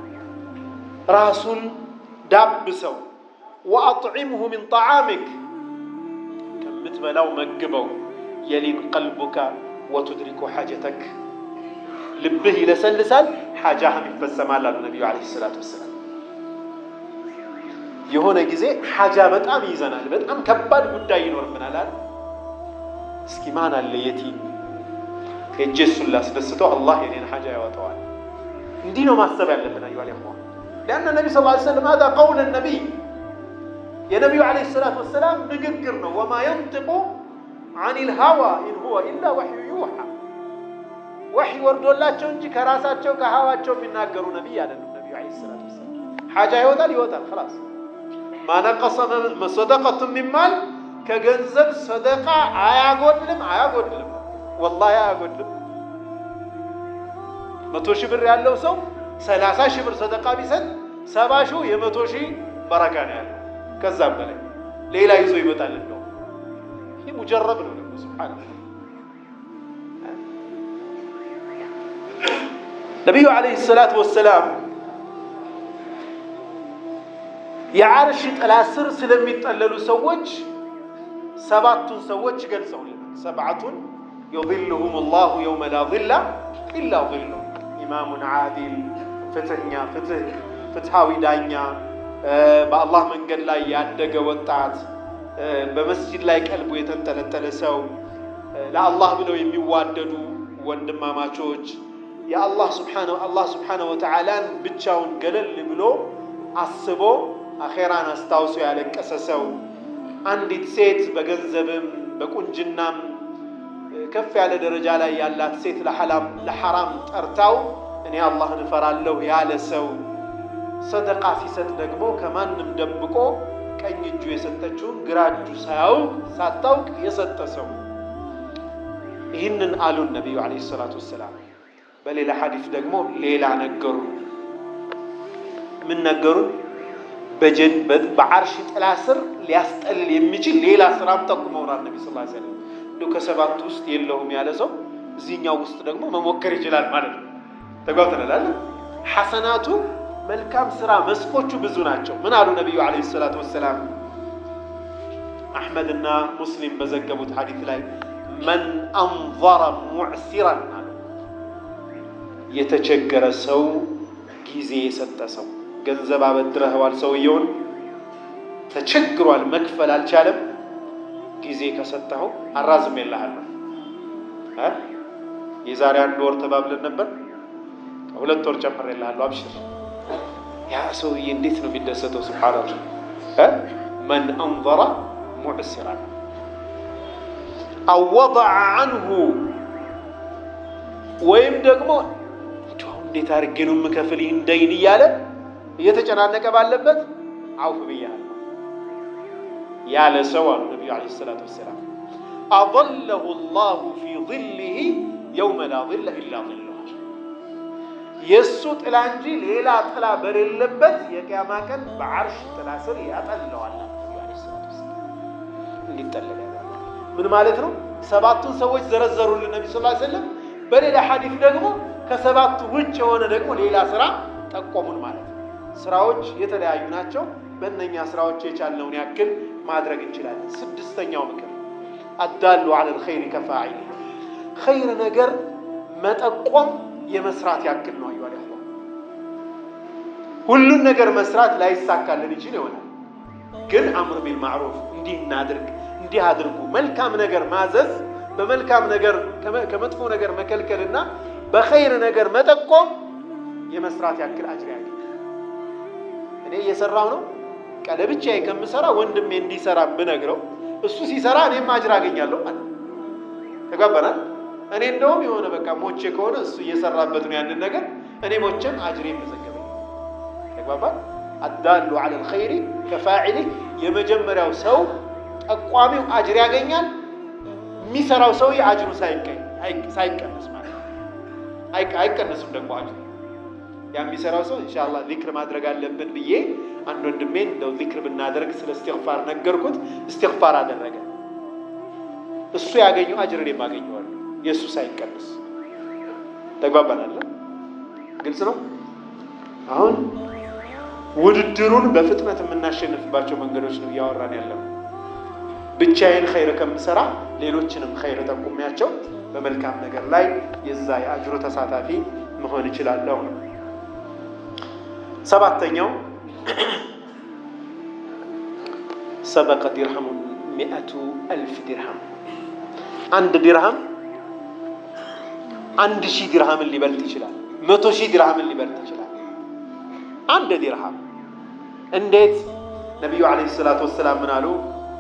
ራሱን ዳብሰው። ወአጥዒምሁ ሚን ጣዓሚክ ከምትበላው መግበው። የሊን ቀልቡከ ወቱድሪኩ ሓጀተክ ልብህ ይለሰልሳል፣ ሓጃህም ይፈጸማል አሉ ነቢዩ ዓለይሂ ሰላቱ ወሰላም። የሆነ ጊዜ ሓጃ በጣም ይይዘናል፣ በጣም ከባድ ጉዳይ ይኖርብናል አለ። እስኪ ማን አለ የቲም ሄጄ እሱን ላስደስተው፣ አላህ የኔን ሓጃ ያወጣዋል። እንዲህ ነው ማሰብ ያለብን። አዩ አለ ሊአነ ነቢ ስ ሰለም ሀዛ ቀውል ነቢይ የነቢዩ ዓለይሂ ሰላቱ ወሰላም ንግግር ነው። ወማ የንጥቁ አኒል ሀዋ ኢን ሁወ ኢላ ወሕዩ ዩሓ ወሕይ ወርዶላቸው እንጂ ከራሳቸው ከሀዋቸው የሚናገሩ ነቢይ አይደሉም። ነቢዩ ዓለይሂ ሰላቱ ወሰላም ሓጃ ይወጣል ይወጣል ኸላስ ማነቀሰ ሰደቀቱ ሚማል ከገንዘብ ሰደቃ አያጎድልም አያጎድልም፣ ወላሂ አያጎድልም። መቶ ሺህ ብር ያለው ሰው ሰላሳ ሺህ ብር ሰደቃ ቢሰጥ ሰባ ሺው የመቶ ሺህ በረካ ነው ያለው። ከዛም በላይ ሌላ ይዞ ይመጣል። እንደው ይህ ሙጀረብ ነው ደግሞ ሱብሓነላህ። ነቢዩ ዓለይሂ ሰላቱ ወሰላም የዓርሽ ጥላ ስር ስለሚጠለሉ ሰዎች ሰባቱን ሰዎች ገልጸውልናል። ሰብዓቱን ዩظልሁም ላሁ የውመ ላ ظላ ኢላ ظሉ ኢማሙን ዓዲል፣ ፍትህኛ ፍትህ ፍትሃዊ ዳኛ፣ በአላህ መንገድ ላይ ያደገ ወጣት፣ በመስጂድ ላይ ቀልቡ የተንጠለጠለ ሰው፣ ለአላህ ብለው የሚዋደዱ ወንድማማቾች፣ የአላህ ስብሓነሁ ወተዓላን ብቻውን ገለል ብሎ አስቦ አኼራን አስታውሶ ያለቀሰ ሰው፣ አንዲት ሴት በገንዘብም በቁንጅናም ከፍ ያለ ደረጃ ላይ ያላት ሴት ለሐራም ጠርታው እኔ አላህን እፈራለሁ ያለ ሰው፣ ሰደቃ ሲሰጥ ደግሞ ከማንም ደብቆ ቀኝ እጁ የሰጠችውን ግራ እጁ ሳያውቅ ሳታውቅ የሰጠ ሰው። ይህንን አሉን ነቢዩ ዓለይሂ ሰላቱ ወሰላም። በሌላ ሐዲስ ደግሞ ሌላ ነገሩን። ምን ነገሩን? በዓርሽ ጥላ ስር ሊያስጠልል የሚችል ሌላ ስራም ጠቁመውናል ነቢ ስ ሰለም። እንዲ ከሰባቱ ውስጥ የለውም ያለ ሰው እዚህኛው ውስጥ ደግሞ መሞከር ይችላል ማለት ነው። ተጓብተናል። ሐሰናቱ መልካም ስራ መስኮቹ ብዙ ናቸው። ምን አሉ ነቢዩ ዓለይሂ ሰላቱ ወሰላም? አሕመድና ሙስሊም በዘገቡት ሐዲት ላይ መን አንዘረ ሙዕሲራን አሉ የተቸገረ ሰው ጊዜ የሰጠ ሰው ገንዘብ አበድረኸዋል፣ ሰውየውን ተቸግሯል፣ መክፈል አልቻለም። ጊዜ ከሰጠኸው አራዝም የለሃለሁ። የዛሬ አንድ ወር ተባብለን ነበር፣ ሁለት ወር ጨምር የለሃለሁ፣ አብሽር። ያ ሰውዬ እንዴት ነው የሚደሰተው? ስብሓንላህ መን አንዘረ ሙዕሲራን አወضዐ አንሁ ወይም ደግሞ እንዴት አድርጌ ነው የምከፍል ይህን ደይን እያለ እየተጨናነቀ ባለበት አውፍ ብያለሁ ያለ ሰው አሉ ነቢዩ ዓለይሂ ሰላቱ ወሰላም አظለሁ ላሁ ፊ ظልህ የውመ ላ ظለ ኢላ ظልህ የእሱ ጥላ እንጂ ሌላ ጥላ በሌለበት የቅያማ ቀን በዓርሽ ጥላ ስር ያጠለዋል። እንዲጠለል ምን ማለት ነው? ሰባቱን ሰዎች ዘረዘሩልን ነቢ ስ ሰለም። በሌላ ሐዲስ ደግሞ ከሰባቱ ውጭ የሆነ ደግሞ ሌላ ስራ ጠቆሙን ማለት ነው። ስራዎች የተለያዩ ናቸው። በእነኛ ስራዎች የቻልነውን ያክል ማድረግ እንችላለን። ስድስተኛው ምክር አዳሉ ዐለ ልኸይር ከፋዒል ኸይር ነገር መጠቆም የመስራት ያክል ነው። አዩ ሁሉን ነገር መስራት ላይሳካልን ይችል ይሆናል። ግን አምር ቢል ማዕሩፍ እንዲህ እናድርግ፣ እንዲህ አድርጉ፣ መልካም ነገር ማዘዝ፣ በመልካም ነገር ከመጥፎ ነገር መከልከልና በኸይር ነገር መጠቆም የመስራት ያክል አጅር ያገኛል። እኔ እየሰራው ነው ቀለ ብቻዬ ከምሰራ ወንድሜ እንዲሰራ ብነግረው እሱ ሲሰራ እኔም አጅር አገኛለሁ ማለት ነው። ተግባባናል። እኔ እንደውም የሆነ በቃ ሞቼ ከሆነ እሱ እየሰራበት ነው ያንን ነገር እኔ ሞቼም አጅሬ መዘገበኝ። ተግባባል። አዳሉ ዐለ ልኸይሪ ከፋዒሊ የመጀመሪያው ሰው ጠቋሚው አጅር ያገኛል። የሚሰራው ሰውዬ አጅሩ ሳይቀንስ ማለት ነው። አይቀንስም ደግሞ አጅሩ ያ የሚሰራው ሰው ኢንሻአላህ ዚክር ማድረግ አለብን ብዬ አንድ ወንድሜን እንደው ዚክር ብናደርግ ስለ እስትግፋር ነገርኩት። እስትግፋር አደረገ። እሱ ያገኘው አጅር እኔም አገኘዋለሁ የእሱ ሳይቀንስ። ተግባባናል። ግልጽ ነው። አሁን ውድድሩን በፍጥነት የምናሸንፍባቸው መንገዶች ነው እያወራን ያለው። ብቻዬን ኸይር ከምሰራ ሌሎችንም ኸይር ጠቁሚያቸው በመልካም ነገር ላይ የዛ የአጅሩ ተሳታፊ መሆን እችላለሁ ነው። ሰባተኛው ሰበቀ ዲርሃሙ ሚአቱ አልፍ ዲርሃም አንድ ዲርሃም አንድ ሺህ ዲርሃምን ሊበልጥ ይችላል። መቶ ሺህ ዲርሃምን ሊበልጥ ይችላል። አንድ ዲርሃም እንዴት? ነቢዩ ዓለይሂ ሰላቱ ወሰላም ምን አሉ?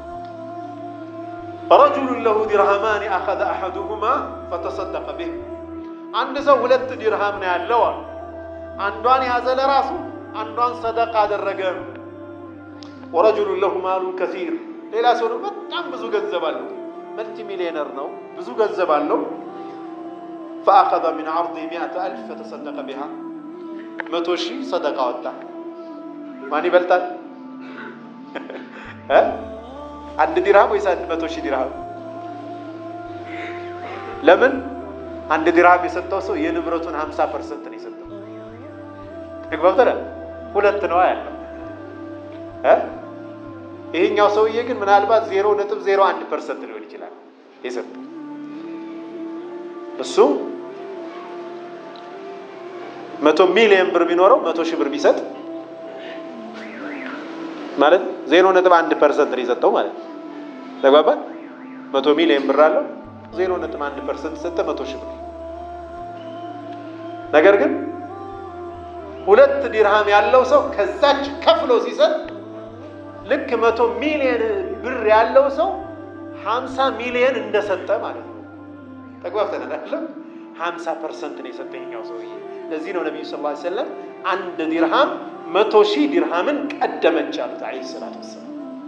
ረጁሉን ለሁ ዲርሃማን አኸዘ አሐዱሁማ ፈተሰደቀ ቢህ አንድ ሰው ሁለት ዲርሃም ነው ያለው አሉ። አንዷን ያዘ ለራሱ አንዷን ሰደቃ አደረገ። ወረጁሉን ለሁ ማሉን ከሲር ሌላ ሰው ነው በጣም ብዙ ገንዘብ አለው፣ መልቲ ሚሊዮነር ነው፣ ብዙ ገንዘብ አለው። ፈአኸዘ ሚን ዐርዲ ሚአተ አልፍ ፈተሰደቀ ቢሃ መቶ ሺህ ሰደቃ ወጣ። ማን ይበልጣል? አንድ ዲርሃም ወይስ አንድ መቶ ሺህ ዲርሃም? ለምን አንድ ዲርሃም የሰጠው ሰው የንብረቱን ሀምሳ ፐርሰንት ነው የሰጠው። ተግባብተናል። ሁለት ነዋ ያለው። ይሄኛው ሰውዬ ግን ምናልባት ዜሮ ነጥብ ዜሮ አንድ ፐርሰንት ሊሆን ይችላል የሰጠው። እሱ መቶ ሚሊዮን ብር ቢኖረው መቶ ሺህ ብር ቢሰጥ ማለት ዜሮ ነጥብ አንድ ፐርሰንት ነው የሰጠው ማለት ነው። ተግባባን። መቶ ሚሊዮን ብር አለው ዜሮ ነጥብ አንድ ፐርሰንት ሰጠ፣ መቶ ሺህ ብር። ነገር ግን ሁለት ዲርሃም ያለው ሰው ከዛች ከፍሎ ሲሰጥ ልክ መቶ ሚሊዮን ብር ያለው ሰው ሀምሳ ሚሊዮን እንደሰጠ ማለት ነው። ተግባብተናል አይደለም? ሀምሳ ፐርሰንት ነው የሰጠ ይኸኛው ሰውዬ። ለዚህ ነው ነቢዩ ሰለላሁ ዐለይሂ ወሰለም አንድ ዲርሃም መቶ ሺህ ዲርሃምን ቀደመች አሉት ዐለይሂ ሰላቱ ወሰላም።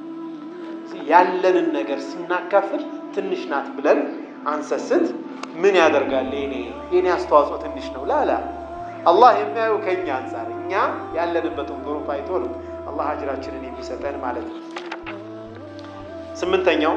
ያለንን ነገር ስናካፍል ትንሽ ናት ብለን አንሰስት ምን ያደርጋል? የኔ የኔ አስተዋጽኦ ትንሽ ነው ላላ አላህ የሚያየው ከእኛ አንጻር እኛ ያለንበትን ظروፍ አይቶ ነው አላህ አጅራችንን የሚሰጠን ማለት ነው። ስምንተኛው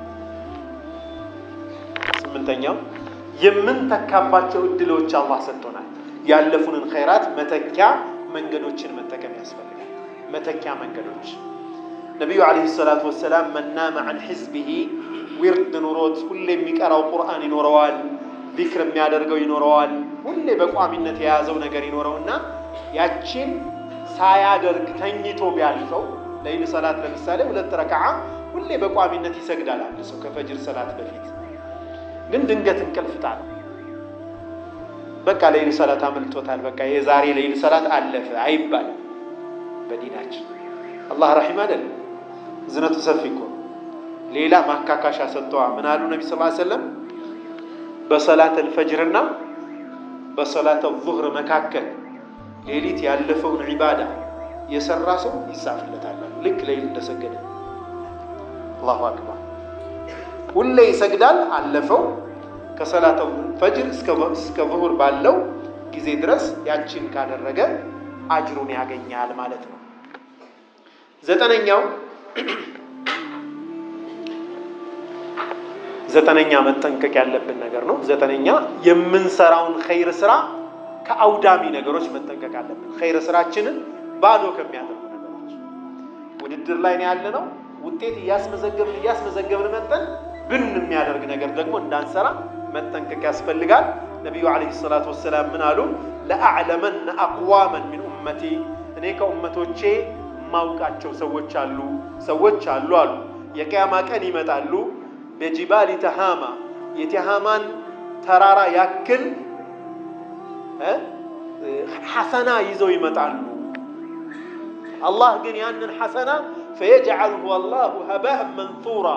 ስምንተኛው የምንተካባቸው እድሎች አላህ ሰጥቶናል። ያለፉንን ኸይራት መተኪያ መንገዶችን መጠቀም ያስፈልጋል። መተኪያ መንገዶች ነቢዩ ዓለይሂ ሰላቱ ወሰላም መናመ ዐን ሒዝቢሂ ዊርድ ኑሮት ሁሌ የሚቀራው ቁርአን ይኖረዋል፣ ዚክር የሚያደርገው ይኖረዋል፣ ሁሌ በቋሚነት የያዘው ነገር ይኖረውና ያችን ሳያደርግ ተኝቶ ቢያልፈው ለይል ሰላት ለምሳሌ ሁለት ረክዓ ሁሌ በቋሚነት ይሰግዳል አንድ ሰው ከፈጅር ሰላት በፊት ግን ድንገት እንቅልፍ ጣለው። በቃ ለይል ሰላት አመልጦታል። በቃ የዛሬ ለይል ሰላት አለፈ አይባልም በዲናችን። አላህ ረሒም አይደለም፣ እዝነቱ ሰፊ እኮ ሌላ ማካካሻ ሰጥተዋ። ምን አሉ ነቢ ስ ሰለም በሰላት አልፈጅርና በሰላት ዙህር መካከል ሌሊት ያለፈውን ዒባዳ የሰራ ሰው ይጻፍለታል። ልክ ለይል እንደሰገደ አላሁ አክበር ሁሌ ይሰግዳል። አለፈው ከሰላተ ፈጅር እስከ ዙሁር ባለው ጊዜ ድረስ ያችን ካደረገ አጅሩን ያገኛል ማለት ነው። ዘጠነኛው ዘጠነኛ መጠንቀቅ ያለብን ነገር ነው። ዘጠነኛ የምንሰራውን ኸይር ስራ ከአውዳሚ ነገሮች መጠንቀቅ አለብን። ኸይር ስራችንን ባዶ ከሚያደርጉ ነገሮች ውድድር ላይ ነው ያለነው። ውጤት እያስመዘገብን እያስመዘገብን መጠን ብን የሚያደርግ ነገር ደግሞ እንዳንሰራ መጠንቀቅ ያስፈልጋል። ነቢዩ ዓለይሂ ሰላቱ ወሰላም ምን አሉ? ለአዕለመነ አቅዋመን ሚን ኡመቲ እኔ ከኡመቶቼ የማውቃቸው ሰዎች አሉ ሰዎች አሉ አሉ የቅያማ ቀን ይመጣሉ። በጂባሊ ተሃማ የቲሃማን ተራራ ያክል ሐሰና ይዘው ይመጣሉ። አላህ ግን ያንን ሐሰና ፈየጅዐልሁ አላሁ ሀባእን መንሱራ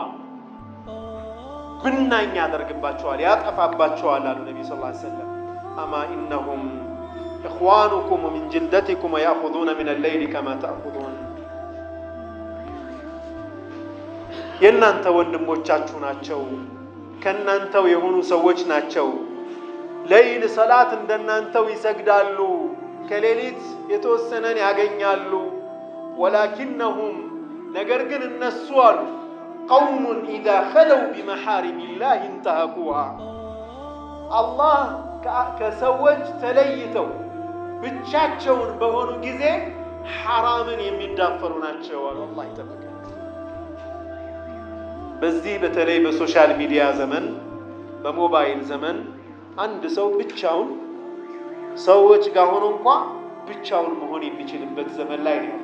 ብናኝ ያደርግባቸዋል፣ ያጠፋባቸዋል አሉ ነቢ ስ ሰለም አማ ኢነሁም ኢኽዋኑኩም ወሚን ጅልደቲኩም ወያእኹዙነ ሚነ ሌይሊ ከማ ተእኹዙን የእናንተ ወንድሞቻችሁ ናቸው፣ ከእናንተው የሆኑ ሰዎች ናቸው። ለይል ሰላት እንደናንተው ይሰግዳሉ፣ ከሌሊት የተወሰነን ያገኛሉ። ወላኪነሁም ነገር ግን እነሱ አሉ ቀውሙን ኢዛ ኸለው ቢመሓሪሚላህ እንተሀኩሃ አላህ ከሰዎች ተለይተው ብቻቸውን በሆኑ ጊዜ ሐራምን የሚዳፈሩ ናቸው አሉ። አላህ ይጠብቃል። በዚህ በተለይ በሶሻል ሚዲያ ዘመን በሞባይል ዘመን አንድ ሰው ብቻውን ሰዎች ጋር ሆኖ እንኳ ብቻውን መሆን የሚችልበት ዘመን ላይ ነው።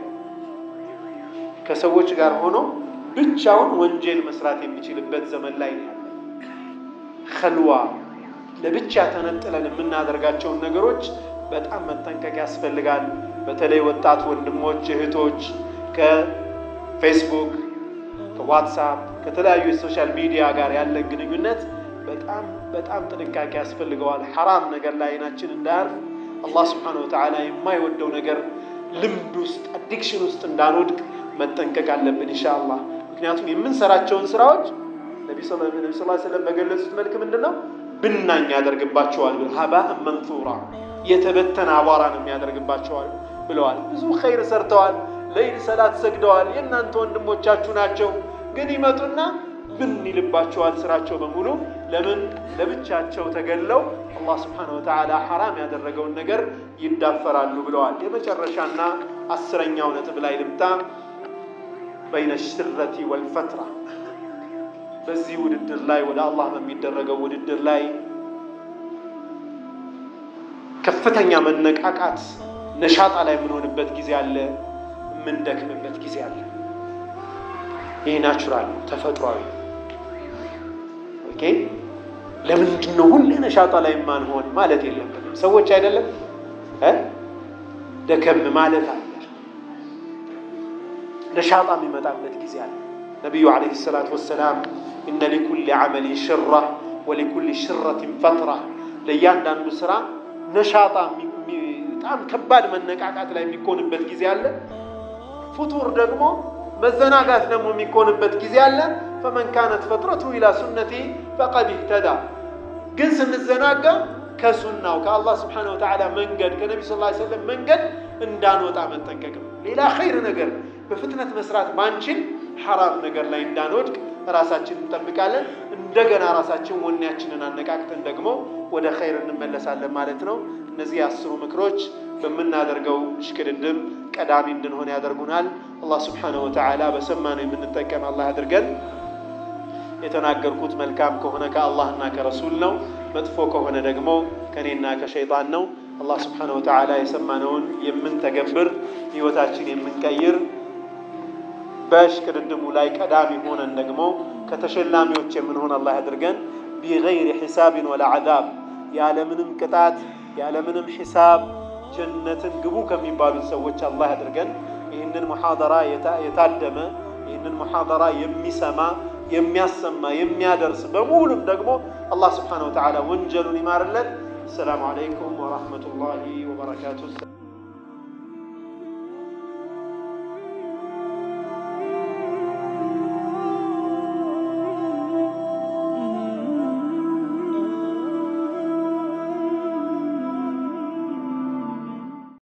ከሰዎች ጋር ሆኖ ብቻውን ወንጀል መስራት የሚችልበት ዘመን ላይ ነው ያለ። ኸልዋ ለብቻ ተነጥለን የምናደርጋቸውን ነገሮች በጣም መጠንቀቅ ያስፈልጋል። በተለይ ወጣት ወንድሞች እህቶች ከፌስቡክ ከዋትሳፕ ከተለያዩ የሶሻል ሚዲያ ጋር ያለን ግንኙነት በጣም በጣም ጥንቃቄ ያስፈልገዋል። ሐራም ነገር ላይ አይናችን እንዳያርፍ አላህ ስብሓነሁ ወተዓላ የማይወደው ነገር ልምድ ውስጥ አዲክሽን ውስጥ እንዳንወድቅ መጠንቀቅ አለብን ኢንሻአላህ። ምክንያቱም የምንሰራቸውን ስራዎች ነቢ ስ ሰለም በገለጹት መልክ ምንድን ነው ብናኝ ያደርግባቸዋል። ሀባእን መንሱራ የተበተነ አቧራ ነው የሚያደርግባቸዋል ብለዋል። ብዙ ኸይር ሰርተዋል። ለይል ሰላት ሰግደዋል። የእናንተ ወንድሞቻችሁ ናቸው። ግን ይመጡና ብን ይልባቸዋል ስራቸው በሙሉ። ለምን ለብቻቸው ተገለው አላህ ስብሓነሁ ወተዓላ ሐራም ያደረገውን ነገር ይዳፈራሉ ብለዋል። የመጨረሻና አስረኛው ነጥብ ላይ ልምጣ። በይነ ሽረቲ ወልፈትራ በዚህ ውድድር ላይ ወደ አላህ በሚደረገው ውድድር ላይ ከፍተኛ መነቃቃት ነሻጣ ላይ የምንሆንበት ጊዜ አለ፣ የምንደክምበት ጊዜ አለ። ይህ ናቹራል ተፈጥሯዊ። ኦኬ ለምንድን ነው ሁሌ ነሻጣ ላይ የማንሆን ማለት የለብንም። ሰዎች አይደለም እ ደከም ማለት አለ። ነሻጣ የሚመጣበት ጊዜ አለ። ነቢዩ ዓለይሂ ሰላቱ ወሰላም ኢነ ሊኩሊ ዓመሊን ሽራ ወሊኩሊ ሽረትን ፈትራ፣ ለእያንዳንዱ ስራ ነሻጣ በጣም ከባድ መነቃቃት ላይ የሚኮንበት ጊዜ አለ። ፍቱር ደግሞ መዘናጋት ደግሞ የሚኮንበት ጊዜ አለ። ፈመን ካነት ፈጥረቱ ኢላ ሱነቲ ፈቀድ ኢህተዳ። ግን ስንዘናጋ ከሱናው ከአላህ ስብሓነሁ ወተዓላ መንገድ ከነቢ ስ ሰለም መንገድ እንዳንወጣ መጠንቀቅ ነው። ሌላ ኸይር ነገር በፍጥነት መስራት ባንችል ሐራም ነገር ላይ እንዳንወድቅ ራሳችን እንጠብቃለን። እንደገና ራሳችን ወኔያችንን አነቃቅተን ደግሞ ወደ ኸይር እንመለሳለን ማለት ነው። እነዚህ አስሩ ምክሮች በምናደርገው እሽቅድድም ቀዳሚ እንድንሆን ያደርጉናል። አላህ ስብሓነሁ ወተዓላ በሰማነው የምንጠቀም አላህ አድርገን። የተናገርኩት መልካም ከሆነ ከአላህና ከረሱል ነው፣ መጥፎ ከሆነ ደግሞ ከእኔና ከሸይጣን ነው። አላህ ስብሓነሁ ወተዓላ የሰማነውን የምንተገብር ህይወታችን የምንቀይር በእሽቅድድሙ ላይ ቀዳሚ ሆነን ደግሞ ከተሸላሚዎች የምንሆን አላህ ያድርገን። ቢገይሪ ሒሳብን ወላ ዓዛብ ያለምንም ቅጣት ያለምንም ሒሳብ ጀነትን ግቡ ከሚባሉት ሰዎች አላህ ያድርገን። ይህንን ሙሓደራ የታደመ ይህንን ሙሓደራ የሚሰማ የሚያሰማ የሚያደርስ በሙሉም ደግሞ አላህ ስብሓነሁ ወተዓላ ወንጀሉን ይማርለት። አሰላሙ ዓለይኩም ወረሕመቱላሂ ወበረካቱ።